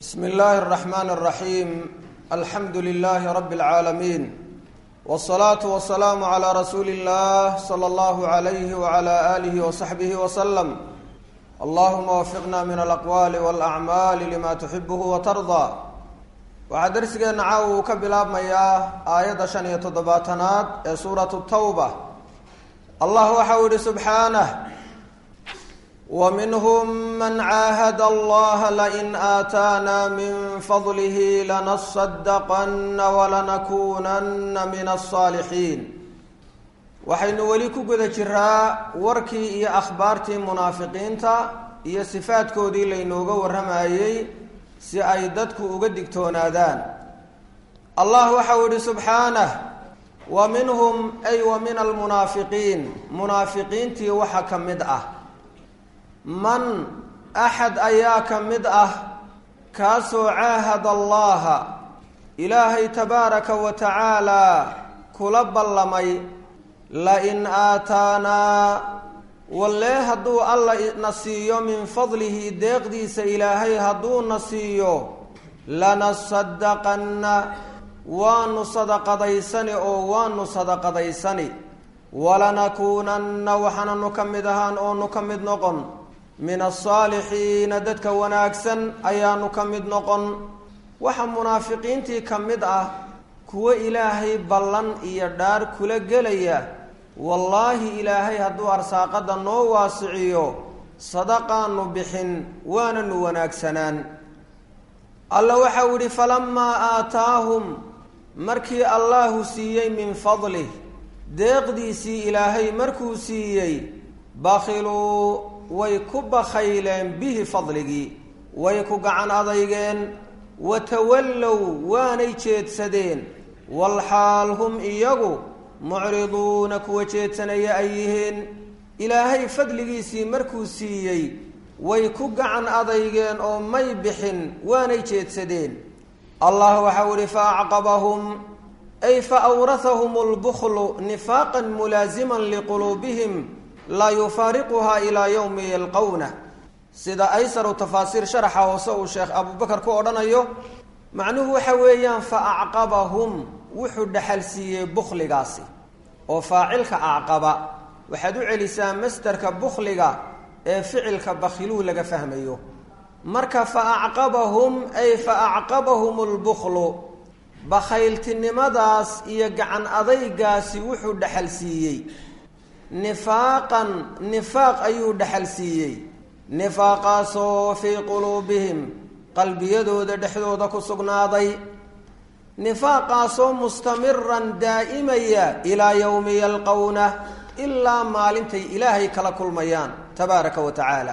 bsm اllahi الرحmn الرaحيm alxamdu لlh rb العaalمين والصlaaة والسlاam عlى rasuuli الlah slى اllah عlyh وعlى آlih وصaxbih وsلم allahuma wfiqna min alaqwaali wاlأcmaali lima tuxibh وtarضى waxaa darsigeena caawa uu ka bilaabmayaa aayadda shan iyo toddobaatanaad ee suuraة الtawba allah waxa uu yihi subxaanه وminhm man caahad allaha lain aataana min fadlih lanaصadaqana walanakunana min الصaalixiin waxaynu weli ku guda jiraa warkii iyo akhbaartii munaafiqiinta iyo sifaadkoodii laynooga warramayey si ay dadku uga digtoonaadaan allah waxa uu yihi subxaanah wa minhum ay wa min almunaafiqiin munaafiqiintii waxa ka mid ah man axad ayaa ka mid ah kaasoo caahada allaha ilaahay tabaaraka wa tacaalaa kula ballamay lain aataanaa wallee hadduu alla na siiyo min fadlihi deeqdiisa ilaahay hadduu na siiyo lanasadaqanna waanu sadaqadaysani oo waanu sadaqadaysani walanakuunanna waxaananu ka mid ahaan oonu ka mid noqon min asaalixiina dadka wanaagsan ayaanu ka mid noqon waxa munaafiqiintii ka mid ah kuwo ilaahay ballan iyo dhaar kula gelaya wallaahi ilaahay hadduu arsaaqadda noo waasiciyo sadaqaanu bixin waananu wanaagsanaan alla waxa uu yihi falamaa aataahum markii allahu siiyey min fadlih deeqdiisii ilaahay markuu siiyey bakhiluu way ku bakhayleen bihi fadligii way ku gacan adaygeen watawallow waanay jeedsadeen walxaal hum iyagu mucriduuna kuwa jeedsanaya ay yihiin ilaahay fadligiisii markuu siiyey way ku gacan adaygeen oo may bixin waanay jeedsadeen allah waxau ihi fa acqabahum ay fa awrahahum lbukhlu nifaaqan mulaasiman liquluubihim laa yufaariquhaa ilaa yowmi yalqowna sida aysaru tafaasiir sharaxa hoose uu sheekh abubakar ku odhanayo macnuhu waxa weeyaan fa acqabahum wuxuu dhexal siiyey bukhligaasi oo faacilka acqaba waxaad u celisaa masderka bukhliga ee ficilka bakhiluu laga fahmayo marka fa acqabahum ay fa acqabahum lbukhlu bakhayltinimadaas iyo gacan adaygaasi wuxuu dhexal siiyey nifaaqan nifaaq ayuu dhexal siiyey nifaaqaasoo fii quluubihim qalbiyadooda dhexdooda ku sugnaaday nifaaqaasoo mustamiran daa'imaya ilaa yowmi yalqowna ilaa maalintay ilaahay kala kulmayaan tabaaraka wa tacaala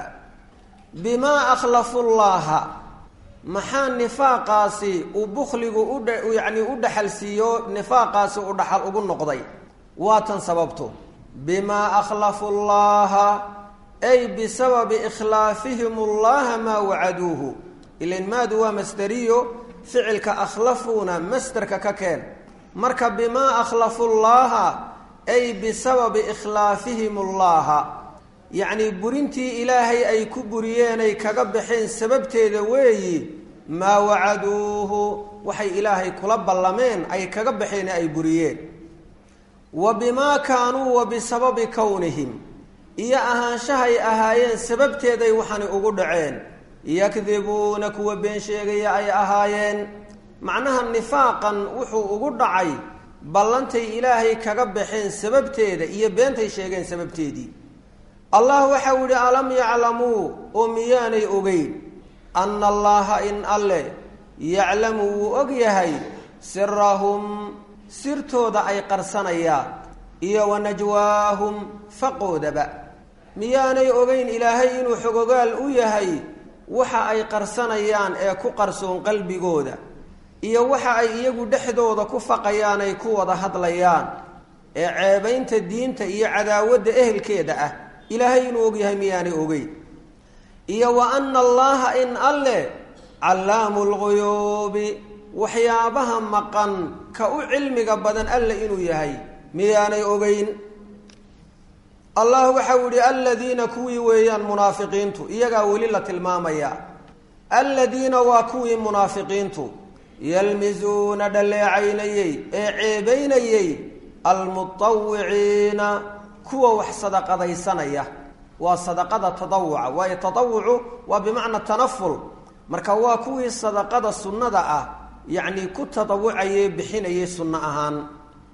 bimaa akhlafu llaaha maxaa nifaaqaasi uu bukhligu udha yacni u dhexal siiyo nifaaqaasi u dhaxal ugu noqday waa tan sababto bimaa akhlafu llaha ay bisababi ikhlaafihim allaha maa wacaduuhu ilan maadu waa masderiyo ficilka akhlafuuna masderka ka keen marka bimaa akhlafu llaha ay bisababi ikhlaafihim allaha yacnii burintii ilaahay ay ku buriyeenay kaga baxeen sababteeda weeyi maa wacaduuhu waxay ilaahay kula ballameen ay kaga baxeen ay buriyeen wa bimaa kaanuu wa bisababi kownihim iyo ahaanshahay ahaayeen sababteeday waxani ugu dhaceen yakdibuuna kuwa been sheegaya ay ahaayeen macnaha nifaaqan wuxuu ugu dhacay ballantay ilaahay kaga baxeen sababteeda iyo beentay sheegeen sababteedii allah waxau yihi alam yaclamuu oo miyaanay ogeyn anna allaha in alle yaclamu wuu og yahay sirahum sirtooda ay qarsanayaan iyo wa najwaahum faqoodaba miyaanay ogeyn ilaahay inuu xogogaal u yahay waxa ay qarsanayaan ee ku qarsoon qalbigooda iyo waxa ay iyagu dhexdooda ku faqayaan ay ku wada hadlayaan ee ceebaynta diinta iyo cadaawadda ehelkeeda ah ilaahay inuu og yahay miyaanay ogeyn iyo wa anna allaha in alle callaamu lguyuubi waxyaabaha maqan ka u cilmiga badan alle inuu yahay miyaanay ogeyn allah waxau yihi aladiina kuwii weeyaan munaafiqiintu iyagaa weli la tilmaamaya aladiina waa kuwii munaafiqiintu yalmizuuna dhaleecaynayey ee ceebaynayey almutawiciina kuwa wax sadaqadaysanaya waa sadaqada tadawuca waayo tadawucu waa bimacna tanaful marka waa kuwii sadaqada sunnada ah yacni ku tadawucayee bixinayay sunno ahaan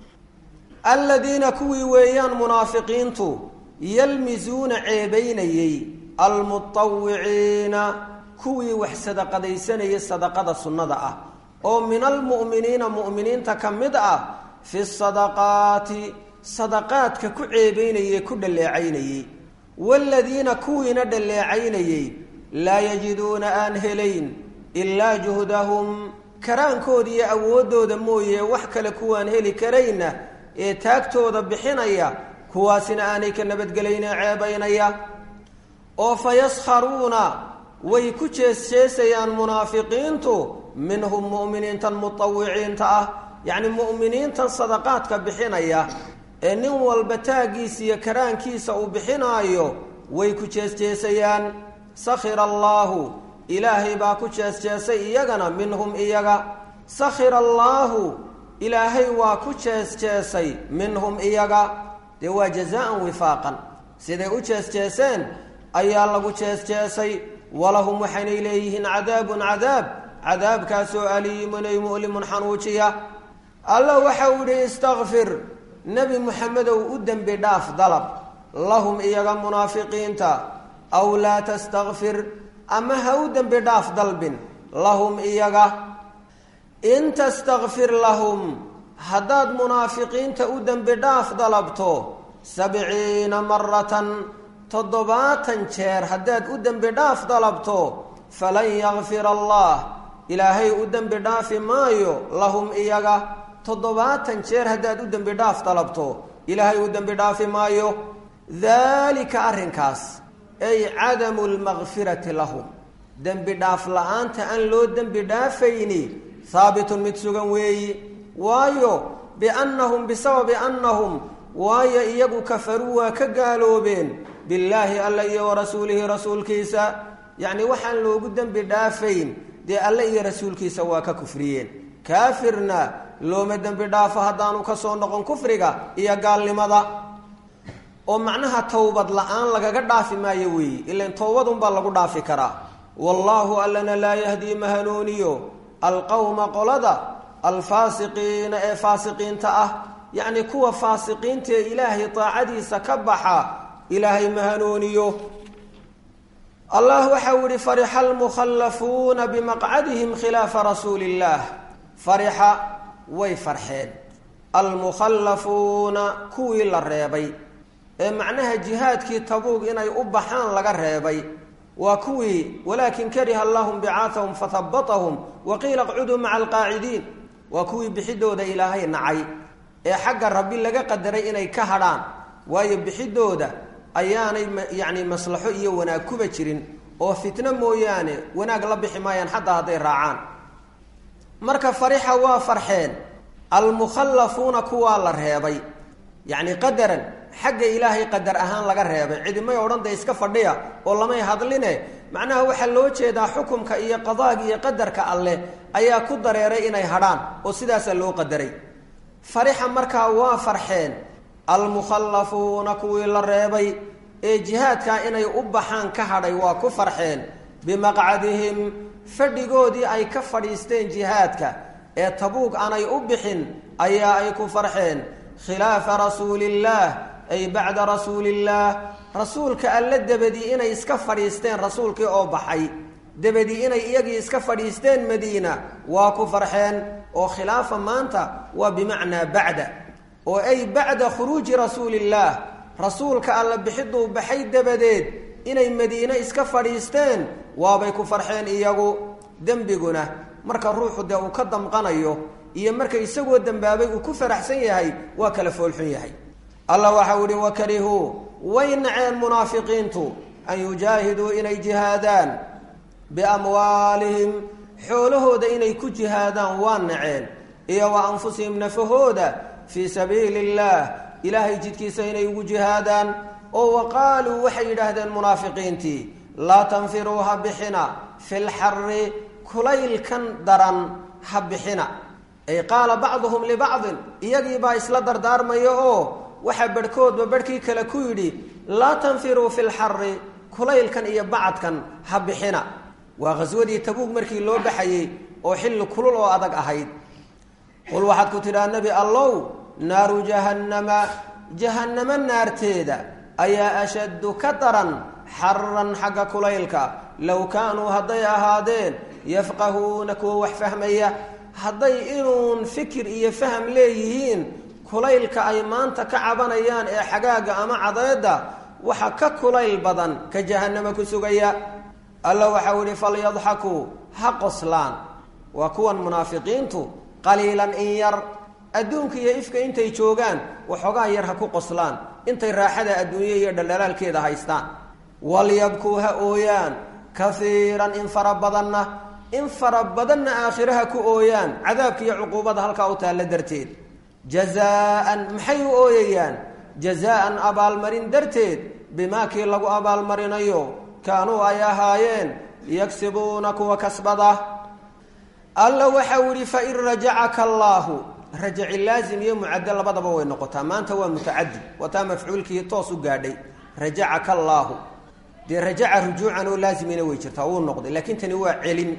aladiina kuwii weeyaan munaafiqiintu yalmizuuna ceebaynayey almutawiciina kuwii wax sadaqadaysanayay sadaqada sunnada ah oo min almu'miniina mu'miniinta ka mid ah fi sadaqaati sadaqaadka ku ceebaynayey ku dhaleecaynayey waaladiina kuwiina dhaleecaynayey laa yajiduuna aan helayn ilaa juhdahum karaankooda iyo awooddooda mooye wax kale kuwaan heli karayna ee taagtooda bixinaya kuwaasina aanay ka nabadgelaynee ceebaynaya oo fa yaskharuuna way ku jeesjeesayaan munaafiqiintu minhum mu'miniintan mutawiciinta ah yacni mu'miniintan sadaqaadka bixinaya ee nin walba taaggiisa iyo karaankiisa uu bixinaayo way ku jeesjeesayaan sakhira allaahu ilaahay baa ku jeesjeesay iyagana minhum iyaga sakhira allaahu ilaahay waa ku jeesjeesay minhum iyaga dee waa jazaan wifaaqan siday u jeesjeeseen ayaa lagu jeesjeesay walahum waxaynay leeyihiin cadaabun cadaab cadaabkaasoo aliimun ay mu'limun xanuujiya alla waxa uu yihi istakfir nebi muxamedow u dembi dhaaf dalab lahum iyaga munaafiqiinta aw laa tastakfir ama ha u dembi dhaaf dalbin lahum iyaga in tastakfir lahum haddaad munaafiqiinta u dembi dhaaf dalabto sabciina maratan toddobaatan jeer haddaad u dembi dhaaf dalabto falan yakfir allah ilaahay u dembi dhaafi maayo lahum iyaga toddobaatan jeer haddaad u dembi dhaaf dalabto ilaahay u dembi dhaafi maayo daalika arrinkaas ay cadamu lmakfirati lahum dembi dhaaf la-aanta aan loo dembi dhaafayni haabitun mid sugan weeyi waayo biannahum bisababi annahum waayo iyagu kafaruu waa ka gaaloobeen billaahi alla iyo wa rasuulihi rasuulkiisa yacni waxaan loogu dembi dhaafayn dee alle iyo rasuulkiisa waa ka kufriyeen kaafirna looma dembi dhaafo haddaanu ka soo noqon kufriga iyo gaalnimada oo macnaha towbad la-aan lagaga dhaafi maayo weeye ilan towbadunbaa lagu dhaafi karaa wallaahu allana laa yahdii ma hanuuniyo alqowma qolada alfaasiqiina ee faasiqiinta ah yacni kuwa faasiqiinta ee ilaahay daacadiisa ka baxa ilaahay ma hanuuniyo allah waxau yihi farixa almukhallafuuna bimaqcadihim khilaafa rasuuli illaah farixa way farxeen almukhallafuuna kuwii la reebay ee macnaha jihaadkii tabuug inay u baxaan laga reebay waa kuwii walaakin kariha allahum bicaahahum fahabatahum wa qiila qcuduu maca alqaacidiin waa kuwii bixidooda ilaahay nacay ee xagga rabbi laga qadaray inay ka hadhaan waayo bixidooda ayaanay yacni maslaxo iyo wanaag kuba jirin oo fitno mooyaane wanaag la bixi maayaan xataa hadday raacaan marka farixa waa farxeen almukhallafuuna kuwaa la reebay yacni qadaran xagga ilaahay qadar ahaan laga reebay cidimay odhan dee iska fadhiya oo lamay hadline macnaha waxaa loo jeedaa xukumka iyo qadaaga iyo qadarka alleh ayaa ku dareeray inay hadhaan oo sidaasaa loo qadaray farixa markaa waa farxeen almukhallafuuna kuwii la reebay ee jihaadkaa inay u baxaan ka hadhay waa ku farxeen bimaqcadihim fadhigoodii ay ka fadhiisteen jihaadka ee tabuug aanay u bixin ayaa ay ku farxeen khilaafa rasuulillaah ay bacda rasuulillaah rasuulka alle debadii inay iska fadhiisteen rasuulkii oo baxay debadii inay iyagii iska fadhiisteen madiina waa ku farxeen oo khilaafa maanta waa bimacnaa bacda oo ay bacda khuruuji rasuulillaah rasuulka alla bixiduu baxay dabadeed inay madiine iska fadhiisteen waabay ku farxeen iyagu dembiguna marka ruuxu dee uu ka damqanayo iyo marka isagoo dembaabay uu ku faraxsan yahay waa kala foolxun yahay allah waxau ihi wakarihuu way naceen munaafiqiintu an yujaahiduu inay jihaadaan biamwaalihim xoolahooda inay ku jihaadaan waa naceen iyo wa anfusihim nafahooda fii sabiili illaah ilaahay jidkiisa inay ugu jihaadaan oo wa qaaluu waxay yidhaahdeen munaafiqiintii laa tanfiruu ha bixina fi lxari kulaylkan daran ha bixina ay qaala bacduhum libacdin iyagiibaa isla dardaarmaya oo waxaa barhkoodba barhkii kale ku yidhi laa tanfiruu fi lxari kulaylkan iyo bacadkan ha bixina waa khaswadii tabuug markii loo baxayey oo xilli kulul oo adag ahayd qul waxaad ku tidhaha nebi allow naaru jahannama jahannamo naarteeda ayaa ashaddu ka daran xaran xagga kulaylka low kaanuu hadday ahaadeen yafqahuuna kuwa wax fahmaya hadday inuun fikir iyo faham leeyihiin kulaylka ay maanta ka cabanayaan ee xagaaga ama cadeedda waxa ka kulayl badan ka jahannama ku sugaya alla waxau ihi falyadxakuu ha qoslaan waa kuwan munaafiqiintu qaliilan in yar adduunka iyo ifka intay joogaan waxoogaa yar ha ku qoslaan intay raaxada adduunye iyo dhaldhalaalkeeda haystaan walyabkuu ha ooyaan kaiiran in fara badanna in fara badanna aakhiraha ku ooyaan cadaabka iyo cuquubada halkaa u taalla darteed jazaan maxay u ooyayaan jazaan abaalmarin darteed bimaa kii lagu abaalmarinayo kaanuu ay ahaayeen yagsibuuna kuwa kasbada alla waxau ihi fain rajacaka allaahu rajaci laazim iyo mucaddo labadaba way noqotaa maanta waa mutacadi wataa mafcuulkii toos u gaadhay rajacaka allaahu dee rajaca rujuucan oo laazimina way jirtaa wuu noqday laakiin tani waa celin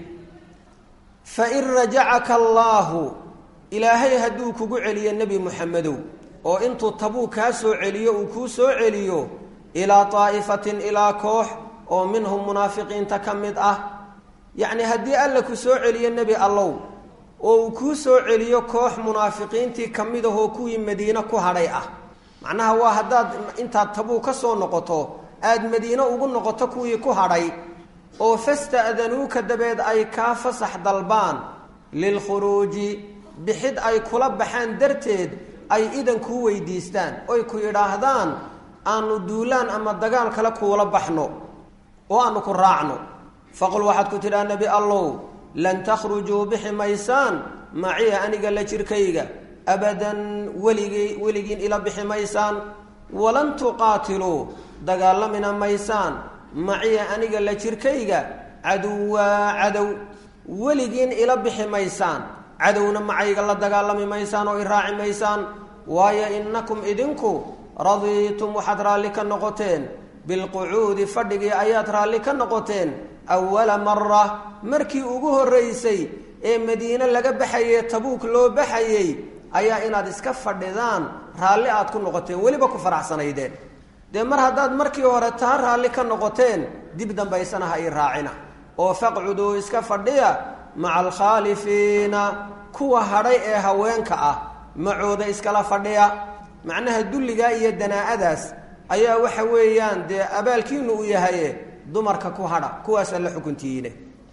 fain rajacaka allaahu ilaahay hadduu kugu celiyo nebi muxamedow oo intuu tabuu kaa soo celiyo uu kuu soo celiyo ilaa daa'ifatin ilaa koox oo minhum munaafiqiinta ka mid ah yacni haddii alla ku soo celiyo nebi allow oo uu kuu soo celiyo koox munaafiqiintii ka mid ahoo kuwii madiine ku hadhay ah macnaha waa haddaad intaad tabuu ka soo noqoto aada madiine ugu noqoto kuwii ku hadhay oo fasta'danuuka dabeed ay kaa fasax dalbaan lilkhuruuji bixid ay kula baxaan darteed ay idan kuu weydiistaan oy ku yidhaahdaan aanu duulaan ama dagaal kale kuula baxno oo aanu ku raacno faqul waxaad ku tidhaha nebi allow lan takhrujuu bixi maysaan maciya aniga la jirkayga abadan weligii weligiin ila bixi maysaan walan tuqaatiluu dagaalamina maysaan maciya aniga la jirkayga caduwaa cadow weligiin ila bixi maysaan cadowna macayga la dagaalami maysaan oo i raaci maysaan waayo innakum idinku radiitum waxaad raalli ka noqoteen bilqucuudi fadhigii ayaad raalli ka noqoteen awala mara markii ugu horraysay ee madiine laga baxayey tabuuk loo baxayey ayaa inaad iska fadhidaan raalli aad ku noqoteen weliba ku faraxsanaydeen dee mar haddaad markii hore taa raalli ka noqoteen dib dambaysana ha ii raacina oo faqcuduu iska fadhiya maca alkhaalifiina kuwa hadhay ee haweenka ah macooda iskala fadhiya macnaha dulligaa iyo danaa'adaas ayaa waxa weeyaan dee abaalkiinu u yahaye dumarka ku hadha kuwaasa la xukuntiyiine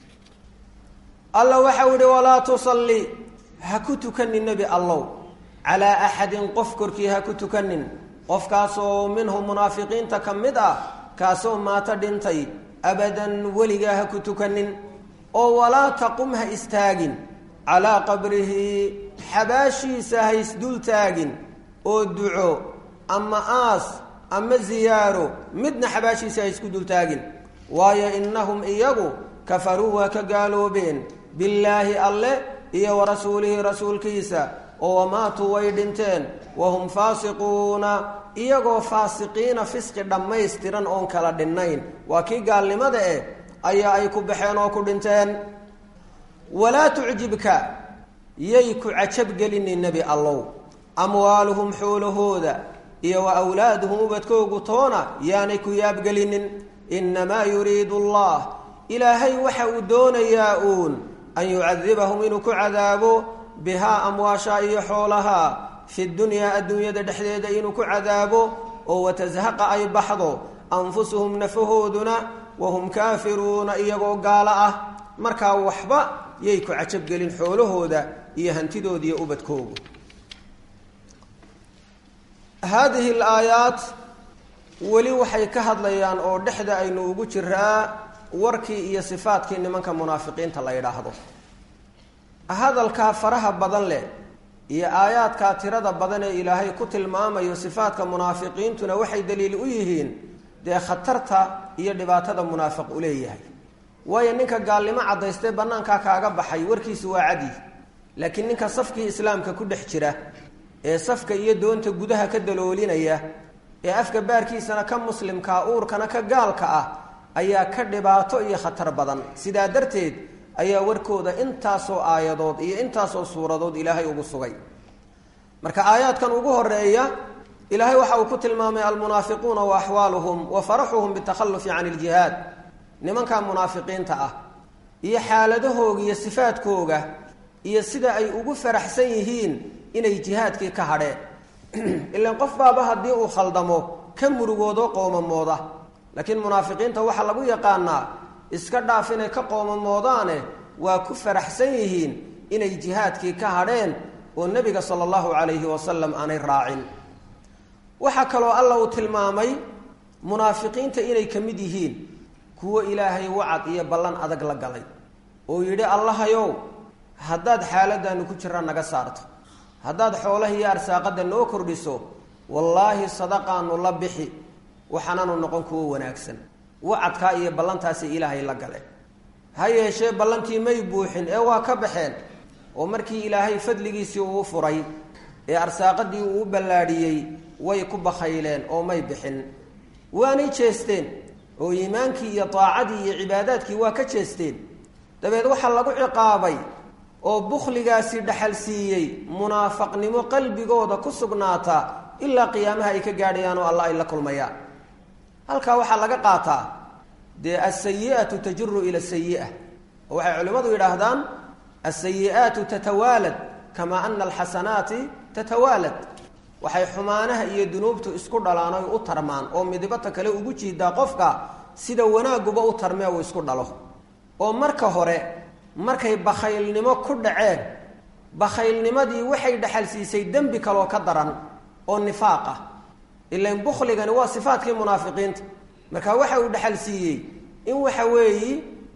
alla waxau ihi walaa tusalli ha ku tukanin nebi allow calaa axadin qof korkii ha ku tukanin qofkaasoo minhum munaafiqiinta ka mid ah kaasoo maato dhintay abadan weligaa ha ku tukanin oo walaa taqum ha istaagin calaa qabrihi xabaashiisa ha isdul taagin oo duco ama aas ama ziyaaro midna xabaashiisa ha isku dultaagin waayo innahum iyagu kafaruu waa ka gaaloobeen billaahi alle iyo wa rasuulihi rasuulkiisa oo wamaatuu way dhinteen wahum faasiquuna iyagoo faasiqiina fisqi dhammaystiran oon kala dhinnayn waa kii gaalnimada eh ayaa ay ku baxeen oo ku dhinteen walaa tucjibka yay ku cajabgelinin nebi allow amwaaluhum xoolahooda iyo wa awlaaduhum ubadkoogu toona yaanay ku yaabgelinin innamaa yuriidu allah ilaahay waxa uu doonayaa uun an yucadibahum inuu ku cadaabo bihaa amwaasha iyo xoolaha fi dunyaa adduunyada dhexdeeda inuu ku cadaabo oo watashaqa ay baxdo anfusuhum nafahooduna wahum kaafiruuna iyagoo gaalo ah markaa waxba yay ku cajabgelin xoolahooda iyo hantidooda iyo ubadkoogu haadihi alaayaat weli waxay ka hadlayaan oo dhexda aynu ugu jiraa warkii iyo sifaadkii nimanka munaafiqiinta la yidhaahdo hadalkaa faraha badan leh iyo aayaadkaa tirada badan ee ilaahay ku tilmaamayo sifaadka munaafiqiintuna waxay daliil u yihiin dee khatarta iyo dhibaatada munaafiq u leeyahay waayo ninka gaalnimo caddaystee bannaankaa kaaga baxay warkiisu waa cadi laakiin ninka safkii islaamka ku dhex jira ee safka iyo doonta gudaha ka daloolinaya ee afka baarkiisana ka muslimkaa uurkana ka gaalka ah ayaa ka dhibaato iyo khatar badan sidaa darteed ayaa warkooda intaasoo aayadood iyo intaasoo suuradood ilaahay ugu sugay marka aayaadkan ugu horeeya ilaahay waxa uu ku tilmaamay almunaafiquuna wa axwaaluhum wa faraxuhum bitakhalufi can iljihaad nimanka munaafiqiinta ah iyo xaaladahooga iyo sifaadkooga iyo sida ay ugu faraxsan yihiin inay jihaadkii ka hadheen ilan qof baaba haddii uu khaldamo ka murugoodo qoomamooda laakiin munaafiqiinta waxaa lagu yaqaanaa iska dhaaf inay ka qoomamoodaane waa ku faraxsan yihiin inay jihaadkii ka hadheen oo nebiga sala allahu calayhi wasalam aanay raacin waxaa kaloo alla uu tilmaamay munaafiqiinta inay ka mid yihiin kuwo ilaahay wacad iyo ballan adag la galay oo yidhi allahayow haddaad xaaladdaanu ku jira naga saarto haddaad xoolaha iyo arsaaqadda noo kordhiso wallaahi sadaqaanu la bixi waxaanaanu noqon kuwo wanaagsan wacadkaa iyo ballantaasi ilaahay la gale ha yeeshee ballantii may buuxin ee waa ka baxeen oo markii ilaahay fadligiisii uu furay ee arsaaqadii uu u ballaadhiyey way ku bakhayleen oo may bixin waanay jeesteen oo iimaankii iyo daacadii iyo cibaadaadkii waa ka jeesteen dabeed waxaa lagu ciqaabay oo bukhligaasi dhaxal siiyey munaafaqnimo qalbigooda ku sugnaata ilaa qiyaamaha ay ka gaadhayaan oo alla ay la kulmayaan halkaa waxaa laga qaataa dee alsayi'atu tajuru ila sayi'a oo waxay culimmadu yidhaahdaan alsayi'aatu tatawaalad kamaa ana alxasanaati tatawaalad waxay xumaanaha iyo dunuubtu isku dhalaan oy u tarmaan oo midibata kale ugu jiidaa qofka sida wanaaguba u tarmee uu isku dhalo oo marka hore markay bakhaylnimo ku dhaceen bakhaylnimadii waxay dhaxal siisay dembi kaloo ka daran oo nifaaq ah ilan bukhligani waa sifaadkii munaafiqiinta marka waxa uu dhaxal siiyey in waxa weeyi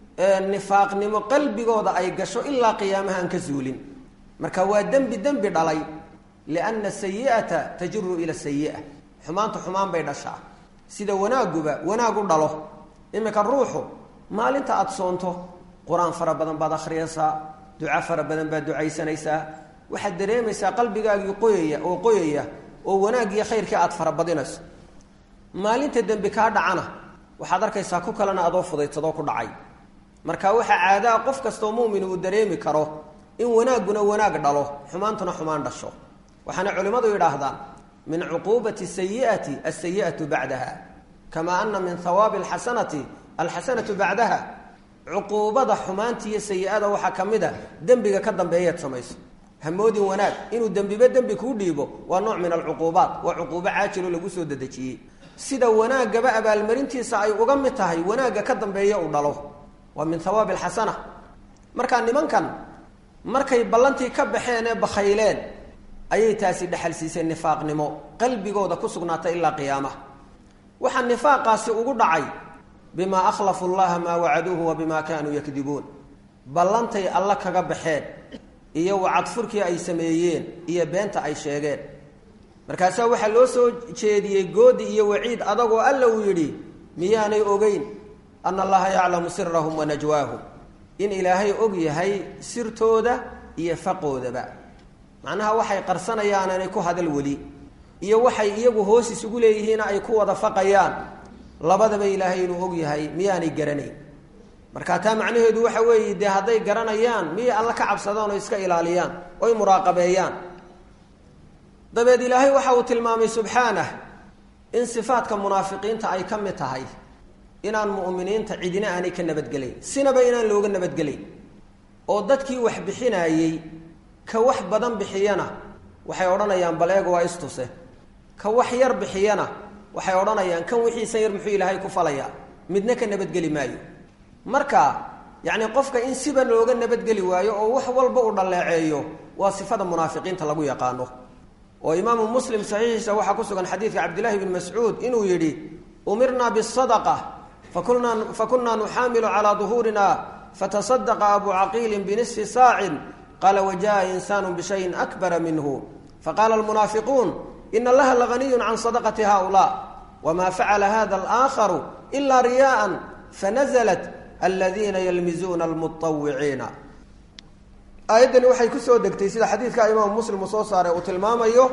nifaaqnimo qalbigooda ay gasho ilaa qiyaamaha aan ka zuulin marka waa dembi dembi dhalay lianna sayi'ata tajuru ila sayi'a xumaanta xumaan bay dhashaa sida wanaaguba wanaag u dhalo iminka ruuxu maalinta aada soonto qur-aan fara badan baad akhriyaysaa duco fara badan baad ducaysanaysaa waxaad dareemaysaa qalbigaagii qoyaya oo qoyaya oo wanaaggiyo khayrkii aada farabadinayso maalinta dembi kaa dhacana waxaad arkaysaa ku kalena adoo fudaysadoo ku dhacay marka waxaa caadaa qof kastoo mumin uu dareemi karo in wanaagguna wanaag dhalo xumaantuna xumaan dhasho waxaana culimmadu yidhaahdaan min cuquubati sayi'ati alsayi'atu bacdaha kamaa ana min hawaabi alxasanati alxasanatu bacdaha cuquubada xumaanta iyo sayi-ada waxaa ka mid a dembiga ka dambeeyaad samayso hamoodin wanaag inuu dembiba dembi kuu dhiibo waa nooc min alcuquubaat waa cuquubo caajilo lagu soo dedejiyey sida wanaaggaba abaalmarintiisa ay uga mid tahay wanaagga ka dambeeya uu dhalo waa min hawaabi alxasana markaa nimankan markay ballantii ka baxeen ee bakhayleen ayay taasi dhexal siisay nifaaqnimo qalbigooda ku sugnaata ilaa qiyaamaha waxaa nifaaqaasi ugu dhacay bimaa akhlafu llaha maa wacaduuhu wa bimaa kaanuu yakdibuun ballantay alla kaga baxeen iyo wacadfurkii ay sameeyeen iyo beenta ay sheegeen markaasaa waxaa loo soo jeediyey goodi iyo waciid adagoo alla uu yidhi miyaanay ogeyn ana allaha yaclamu sirahum wa najwaahum in ilaahay og yahay sirtooda iyo faqoodaba macnaha waxay qarsanayaan inay ku hadal weli iyo waxay iyagu hoos isugu leeyihiina ay ku wada faqayaan labadaba ilaahay inuu og yahay miyaanay garanayn marka taa macnaheedu waxa weeye dee hadday garanayaan miyay alla ka cabsadaan oo iska ilaaliyaan oy muraaqabeeyaan dabeed ilaahay waxa uu tilmaamay subxaanah in sifaadka munaafiqiinta ay ka mid tahay inaan mu'miniinta cidina aanay ka nabadgelayn sinaba inaan looga nabadgelayn oo dadkii wax bixinaayey ka wax badan bixiyana waxay odhanayaan bal eego waa istuse ka wax yar bixiyana waxay odhanayaan kan wixiisan yar muxuu ilaahay ku falayaa midna ka nabadgeli maayo marka yacni qofka in siba looga nabadgeli waayo oo wax walba uu dhalleeceeyo waa sifada munaafiqiinta lagu yaqaano oo imaamu muslim saxiixiisa waxaa ku sugan xadiidka cabdillahi bni mascuud inuu yidhi umirnaa bisadaqa fakunaa fakunaa nuxaamilu calaa duhuurina fatasadaqa abu caqiilin binisfi saacin qaala wajaءa insaanu bishayin akbara minhu faqaala almunaafiquun ina allaha laganiyun can sadaqati haulaa wma facala hada alaakharu ila riyaءa fanazlat aladiina yalmizuuna almuawiciina aayaddani waxay kusoo degtay sida xadiidka imaamu muslim uu soo saaray uu tilmaamayo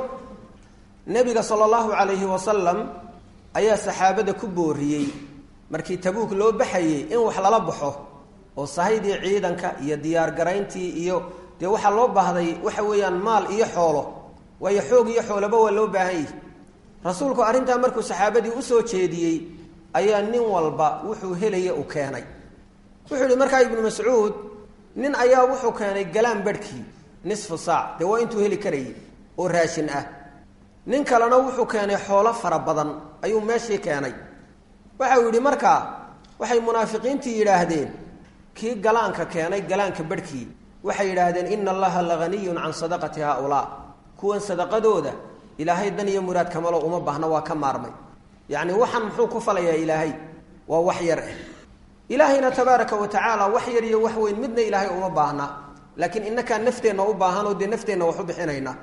nebiga sala allahu calayhi wasalam ayaa saxaabada ku booriyey markii tabuuk loo baxayey in wax lala baxo oo sahaydii ciidanka iyo diyaargarayntii iyo dee waxaa loo baahday waxa weeyaan maal iyo xoolo waayo xoog iyo xoolaba waa loo baahan yihi rasuulku arrintaa markuu saxaabadii usoo jeediyey ayaa nin walba wuxuu helaya u keenay wuxuu yihi markaa ibnu mascuud nin ayaa wuxuu keenay galaan barhkii nisfu saac dee waa intuu heli karayay oo raashin ah nin kalena wuxuu keenay xoolo fara badan ayuu meeshii keenay waxa uu yidhi markaa waxay munaafiqiintii yidhaahdeen kii galaanka keenay galaanka barhkii waxay yidhaahdeen ina allaha lahaniyun can sadaqati haaulaa kuwan sadaqadooda ilaahay dan iyo muraad kamalo uma baahna waa ka maarmay yacni waxaan muxuu ku falayaa ilaahay waa wax yar ah ilaahayna tabaaraka wa tacaala wax yar iyo wax weyn midna ilaahay uma baahna laakiin inakaa nafteenna u baahanoo dee nafteenna wax u bixinayna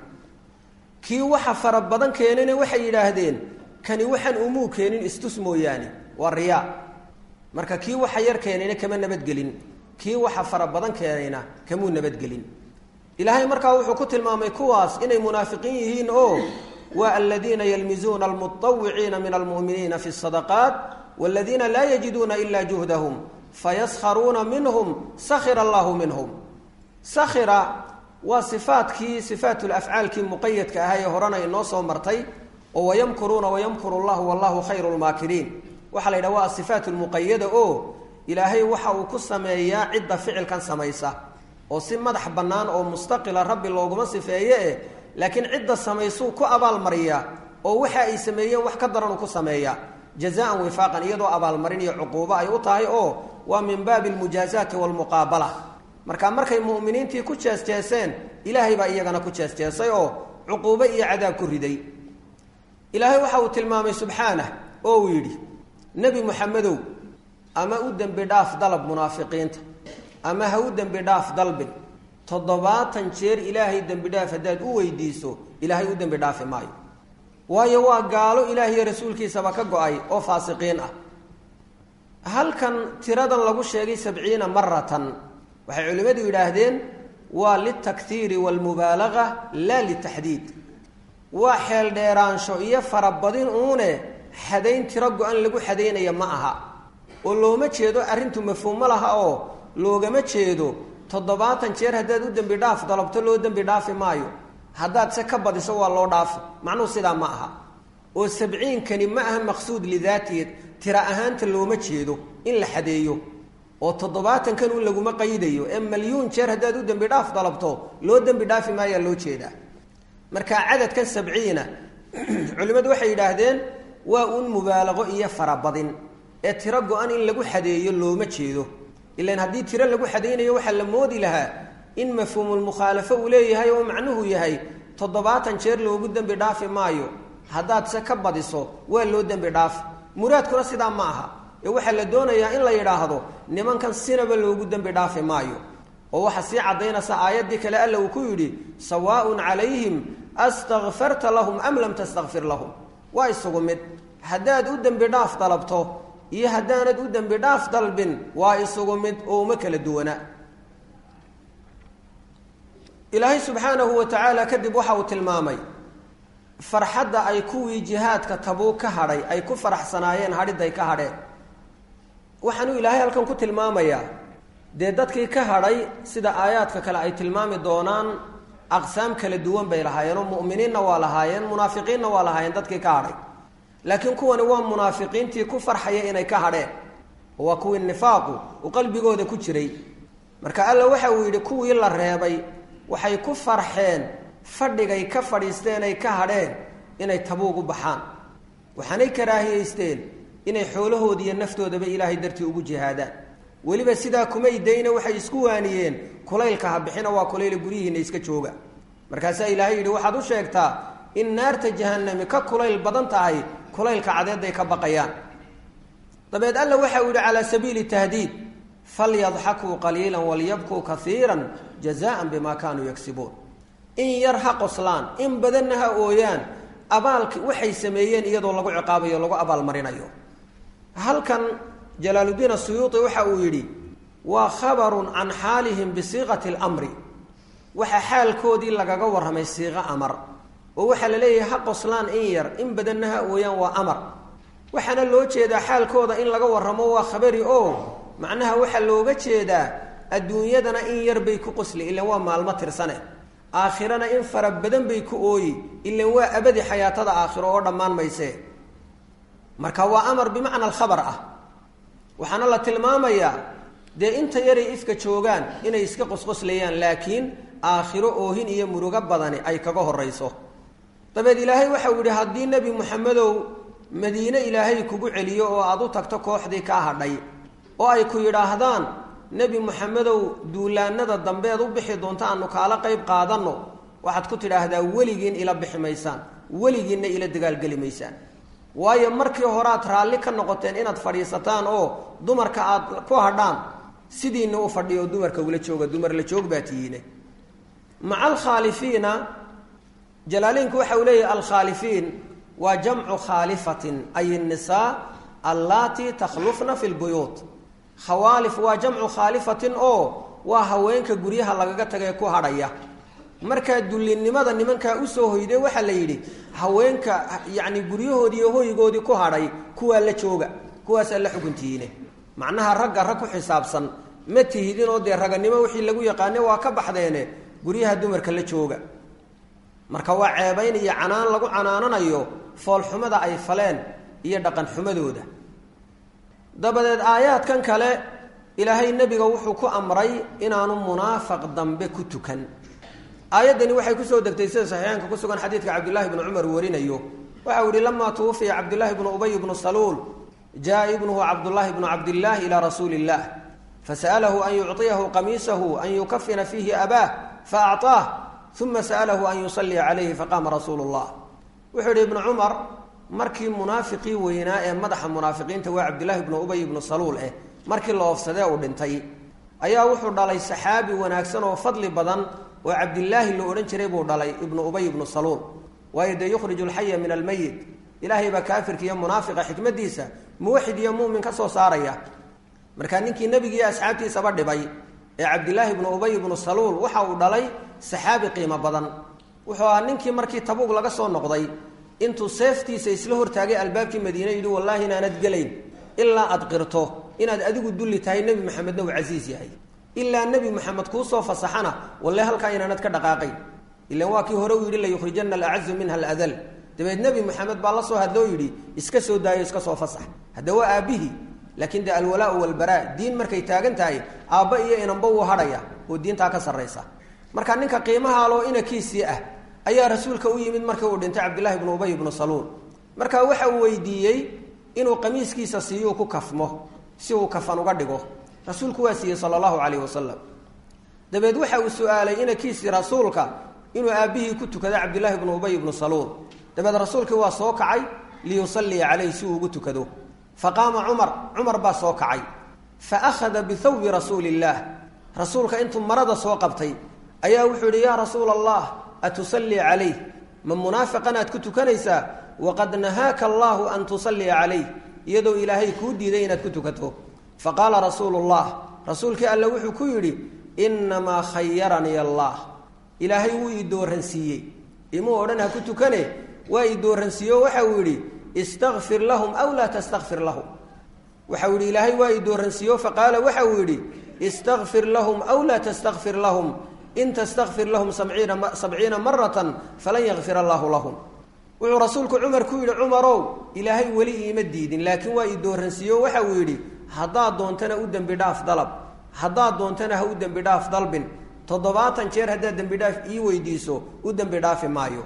kii waxa fara badan keenana waxay yidhaahdeen kani waxaan umuu keenin istus mooyaane waa riyaa marka kii waxa yar keenayna kama nabadgelin kii waxa fara badan keenayna kamuu nabadgelin ilaahay markaa wuxuu ku tilmaamay kuwaas inay munaafiqiin yihiin oo waa aladiina yalmizuuna almuawiciina min almu'miniina fi sadaqaat waladiina laa yajiduuna ila juhdahum fayaskharuuna minhum sakhira allahu minhum sakhira waa sifaadkii sifaatulafcaalkii muqayadka ahaa ee horena inoo soo martay oo wayamkuruuna wayamkuru llahu wallahu khayru lmaakiriin waxaa la yidhaha waa asifaat lmuqayada oo ilaahay waxa uu ku sameeyaa cidda ficilkan samaysa oo si madax bannaan oo mustaqila rabbi looguma sifeeye eh laakiin cidda samaysuu ku abaalmariyaa oo waxa ay sameeyeen wax ka daran uu ku sameeyaa jazaan wifaaqan iyadoo abaalmarin iyo cuquubo ay u tahay oo waa min baabi almujaazaati waalmuqaabala marka markay mu'miniintii ku jeesjeeseen ilaahay baa iyagana ku jeesjeesay oo cuquubo iyo cadaab ku riday ilaahay waxa uu tilmaamay subxaanah oo uu yidhi nebi muxamedow ama u dembi dhaaf dalab munaafiqiinta ama ha u dembi dhaaf dalbin toddobaatan jeer ilaahay dembi dhaaf haddaad u weydiiso ilaahay u dembi dhaafi maayo waayo waa gaalo ilaahiyo rasuulkiisaba ka go-ay oo faasiqiin ah halkan tiradan lagu sheegay sabciina maratan waxay culimmadu yidhaahdeen waa litakhiiri waalmubaalaga laa litaxdiid waa xeel dheeraansho iyo farabadin uune xadayn tiro go-an lagu xadaynaya ma aha oo looma jeedo arrintu mafhuum ma laha oo loogama jeedo toddobaatan jeer haddaad u dembi dhaaf dalabto loo dembi dhaafi maayo haddaad se ka badiso waa loo dhaafi macnuhu sidaa ma aha oo sabciinkani ma aha maqsuud lidaatihi tira ahaanta looma jeedo in la xadeeyo oo toddobaatankan un laguma qaydayo ee malyuun jeer haddaad u dembi dhaaf dalabto loo dembi dhaafi maayaa loo jeedaa marka cadadkan sabciina culimmadu waxay yidhaahdeen waa un mubaalaqo iyo farabadin ee tiro go-an in lagu xadeeyo looma jeedo ilan haddii tiro lagu xadaynayo waxaa la moodi lahaa in mafhuumulmukhaalafo uu leeyahay oo macnuhu yahay toddobaatan jeer loogu dembi dhaafi maayo haddaad se ka badiso waa loo dembi dhaafi muraadkuna sidaa ma aha ee waxaa la doonayaa in la yidhaahdo nimankan sinaba loogu dembi dhaafi maayo oo waxaa sii caddaynaysa aayaddii kale alla uu ku yidhi sawaaun calayhim astakfarta lahum am lam tastakfir lahum waa isugu mid haddaad u dembi dhaaf dalabto iyo haddaanad u dembi dhaaf dalbin waa isugu mid oo uma kala duwana ilaahay subxaanahu wa tacaala kadib waxa uu tilmaamay farxadda ay kuwii jihaadka tabuug ka hadhay ay ku faraxsanaayeen hadhiday ka hadheen waxaanuu ilaahay halkan ku tilmaamayaa dee dadkii ka hadhay sida aayaadka kale ay tilmaami doonaan aqsaam kala duwan bay lahaayeen oo mu'miniinna waa lahaayeen munaafiqiinna waa lahaayeen dadkii ka hadhay laakiin kuwani waa munaafiqiintii ku farxaya inay ka hadheen oo waa kuwii nifaaqu uu qalbigooda ku jiray marka alla waxa uu yidhi kuwii la reebay waxay ku farxeen fadhigay ka fadhiisteen ay ka hadheen inay tabuug u baxaan waxaanay karaahiyeysteen inay xoolahoodi iyo naftoodaba ilaahay dartii ugu jihaadaan weliba sidaa kumay dayna waxay isku waaniyeen kulaylka ha bixina waa kulayla guryihiina iska jooga markaasaa ilaahay yidhi waxaad u sheegtaa in naarta jahanami ka kulayl badan tahay kulaylka cadeeday ka baqayaan dabeed alla waxa uu yidhi calaa sabiili tahdiid falyadxakuu qaliila walyabkuu kaiira jazaan bima kaanuu yagsibuun in yar ha qoslaan in badanna ha ooyaan abaalki waxay sameeyeen iyadoo lagu ciqaabayo lagu abaalmarinayo halkan jalaaludiin asuyuuti waxa uu yidhi waa khabarun can xaalihim bisiiqati اlamri waxaa xaalkoodii lagaga warramay siiqo amar oo waxaa la leeyahay ha qoslaan in yar in badanna ha ooyaan waa amar waxaana loo jeedaa xaalkooda in laga warramo waa khabari oo macnaha waxaa looga jeedaa adduunyadana in yar bay ku qosli ilan waa maalmo tirsane aakhirana in fara badan bay ku ooyi ilan waa abadi xayaatada aakhiro oo dhammaan mayse marka waa amar bimacna alkhabar ah waxaana la tilmaamayaa dee inta yaray ifka joogaan inay iska qosqoslayaan laakiin aakhiro oohin iyo murugo badani ay kaga horayso dabeed ilaahay waxau yidhi haddii nebi moxamedow madiine ilaahay kugu celiyo oo aada u tagto kooxdii kaa hadhay oo ay ku yidhaahdaan nebi moxamedow duulaanada dambeed u bixi doonta aanu kaala qayb qaadanno waxaad ku tidhaahdaa weligiin ila bixi maysaan weligiinna ila dagaalgeli maysaan waayo markii horead raalli ka noqoteen inaad fadhiisataan oo dumarka aad ku hadhaan sidiina u fadhiyo dumarka ula jooga dumar la joog baa tihiine maca alkhaalifiina jalaaleynku waxa uu leeyahay alkhaalifiin waa jamcu khaalifatin ay nisaa allatii takhlufna fi lbuyuut khawaalif waa jamcu khaalifatin oo waa haweenka guryaha lagaga tagae ku hadhaya markaa dullinimada nimankaa usoo hoyde waxaa la yidhi haweenka yacni guryahoodii iyo hoygoodii ku hadhay kuwaa la jooga kuwaasaa la xukuntihiine macnaha ragga rag ku xisaabsan ma tihidin oo dee raganimo wixii lagu yaqaane waa ka baxdeene guryaha dumarka la jooga marka waa ceebayn iyo canaan lagu canaananayo foolxumada ay faleen iyo dhaqan xumadooda dabadeed aayaadkan kale ilaahay nebiga wuxuu ku amray inaanu munaafaq dambe ku tukan aayaddani waxay kusoo degtay sida saxiixaanka ku sugan xadiidka cabdullaahi bnu cumar warinayo waxa uu yihi lamaa tuwufiya cabdullaahi bnu ubay bnu saluul jaa ibnuhu cabdullaahi bnu cabdillaahi ilaa rasuuli illah fasa'alahu an yucطiyahu qamiisahu an yukafina fiihi abaah faacطaah uma sa'alahu an yusalliya calayhi faqaama rasuulu llah wuxuu yihi ibnu cumar markii munaafiqii weynaa ee madaxa munaafiqiinta waa cabdillaahi bnu ubay ibnu saluul eh markii la oofsadee uu dhintay ayaa wuxuu dhalay saxaabi wanaagsan oo fadli badan oo cabdilaahi la odhan jiray buu dhalay ibnu ubay ibnu saluul waayo dee yukhriju alxaya min almayit ilaahay baa kaafirka iyo munaafiqa xikmadiisa muwaxid iyo mu'min ka soo saaraya markaa ninkii nebigiiyo asxaabtiisaba dhibay ee cabdilaahi ibnu ubay ibnu saluul waxa uu dhalay saxaabi qiimo badan wuxuu ahaa ninkii markii tabuug laga soo noqday intuu seeftiisa isla hortaagay albaabkii madiine yidhi wallaahi inaanad gelayn ilaa aad qirto inaad adigu dulli tahay nebi maxamedna uu casiis yahay ilaa nebi maxamed kuusoo fasaxana walle halkaa inaanad ka dhaqaaqayn ilan waa kii hore uu yidhi layukhrijana alacazu minha aladal dabeed nebi maxamed baa la soo hadloo yidhi iska soo daayo iska soo fasax hadda waa aabbihii laakiin dee alwalaau walbaraa diin markay taagan tahay aabba iyo inanba wuu hadhaya oo diintaa ka sarraysa marka ninka qiimaha aloo inakiisii ah ayaa rasuulka u yimid markii uu dhintay cabdillahi ibnu ubay ibnu saluul marka waxa uu weydiiyey inuu qamiiskiisa siiyuu ku kafmo si uu kafan uga dhigo rasuulku waa siiyey sala allahu calayhi wasalam dabeed waxa uu su-aalay inakiisii rasuulka inuu aabbihii ku tukado cabdillahi ibnu ubay ibnu saluul dabeed rasuulkii waa soo kacay liyusalliya calayh si uu ugu tukado faqaama cumar cumar baa soo kacay fa akhada bithawbi rasuuli illaah rasuulka intuu marada soo qabtay ayaa wuxuu yidhi yaa rasuula allah atusallii calayh ma munaafiqan aad ku tukanaysaa waqad nahaaka allaahu an tusalliya calayh iyadoo ilaahay kuu diiday inaad ku tukato faqaala rasuulu llah rasuulkii alle wuxuu ku yidhi innamaa khayaranii allah ilaahay wuu ii dooransiiyey imuu odhan ha ku tukane waa ii dooransiiyo waxa uu yidhi istakfir lahum aw laa tastakfir lahum waxau yidhi ilaahay waa ii dooransiiyo faqaala waxa uu yidhi istakfir lahum aw laa tastakfir lahum in tastakfir lahum sabciina sabciina maratan falan yakfir allaahu lahum wuxuu rasuulku cumar ku yidhi cumarow ilaahay weli iima diidin laakiin waa ii dooransiiyo waxa uu yidhi haddaad doontana u dembi dhaaf dalab haddaad doontana ha u dembi dhaaf dalbin toddobaatan jeer haddaad dembi dhaaf ii weydiiso u dembi dhaafi maayo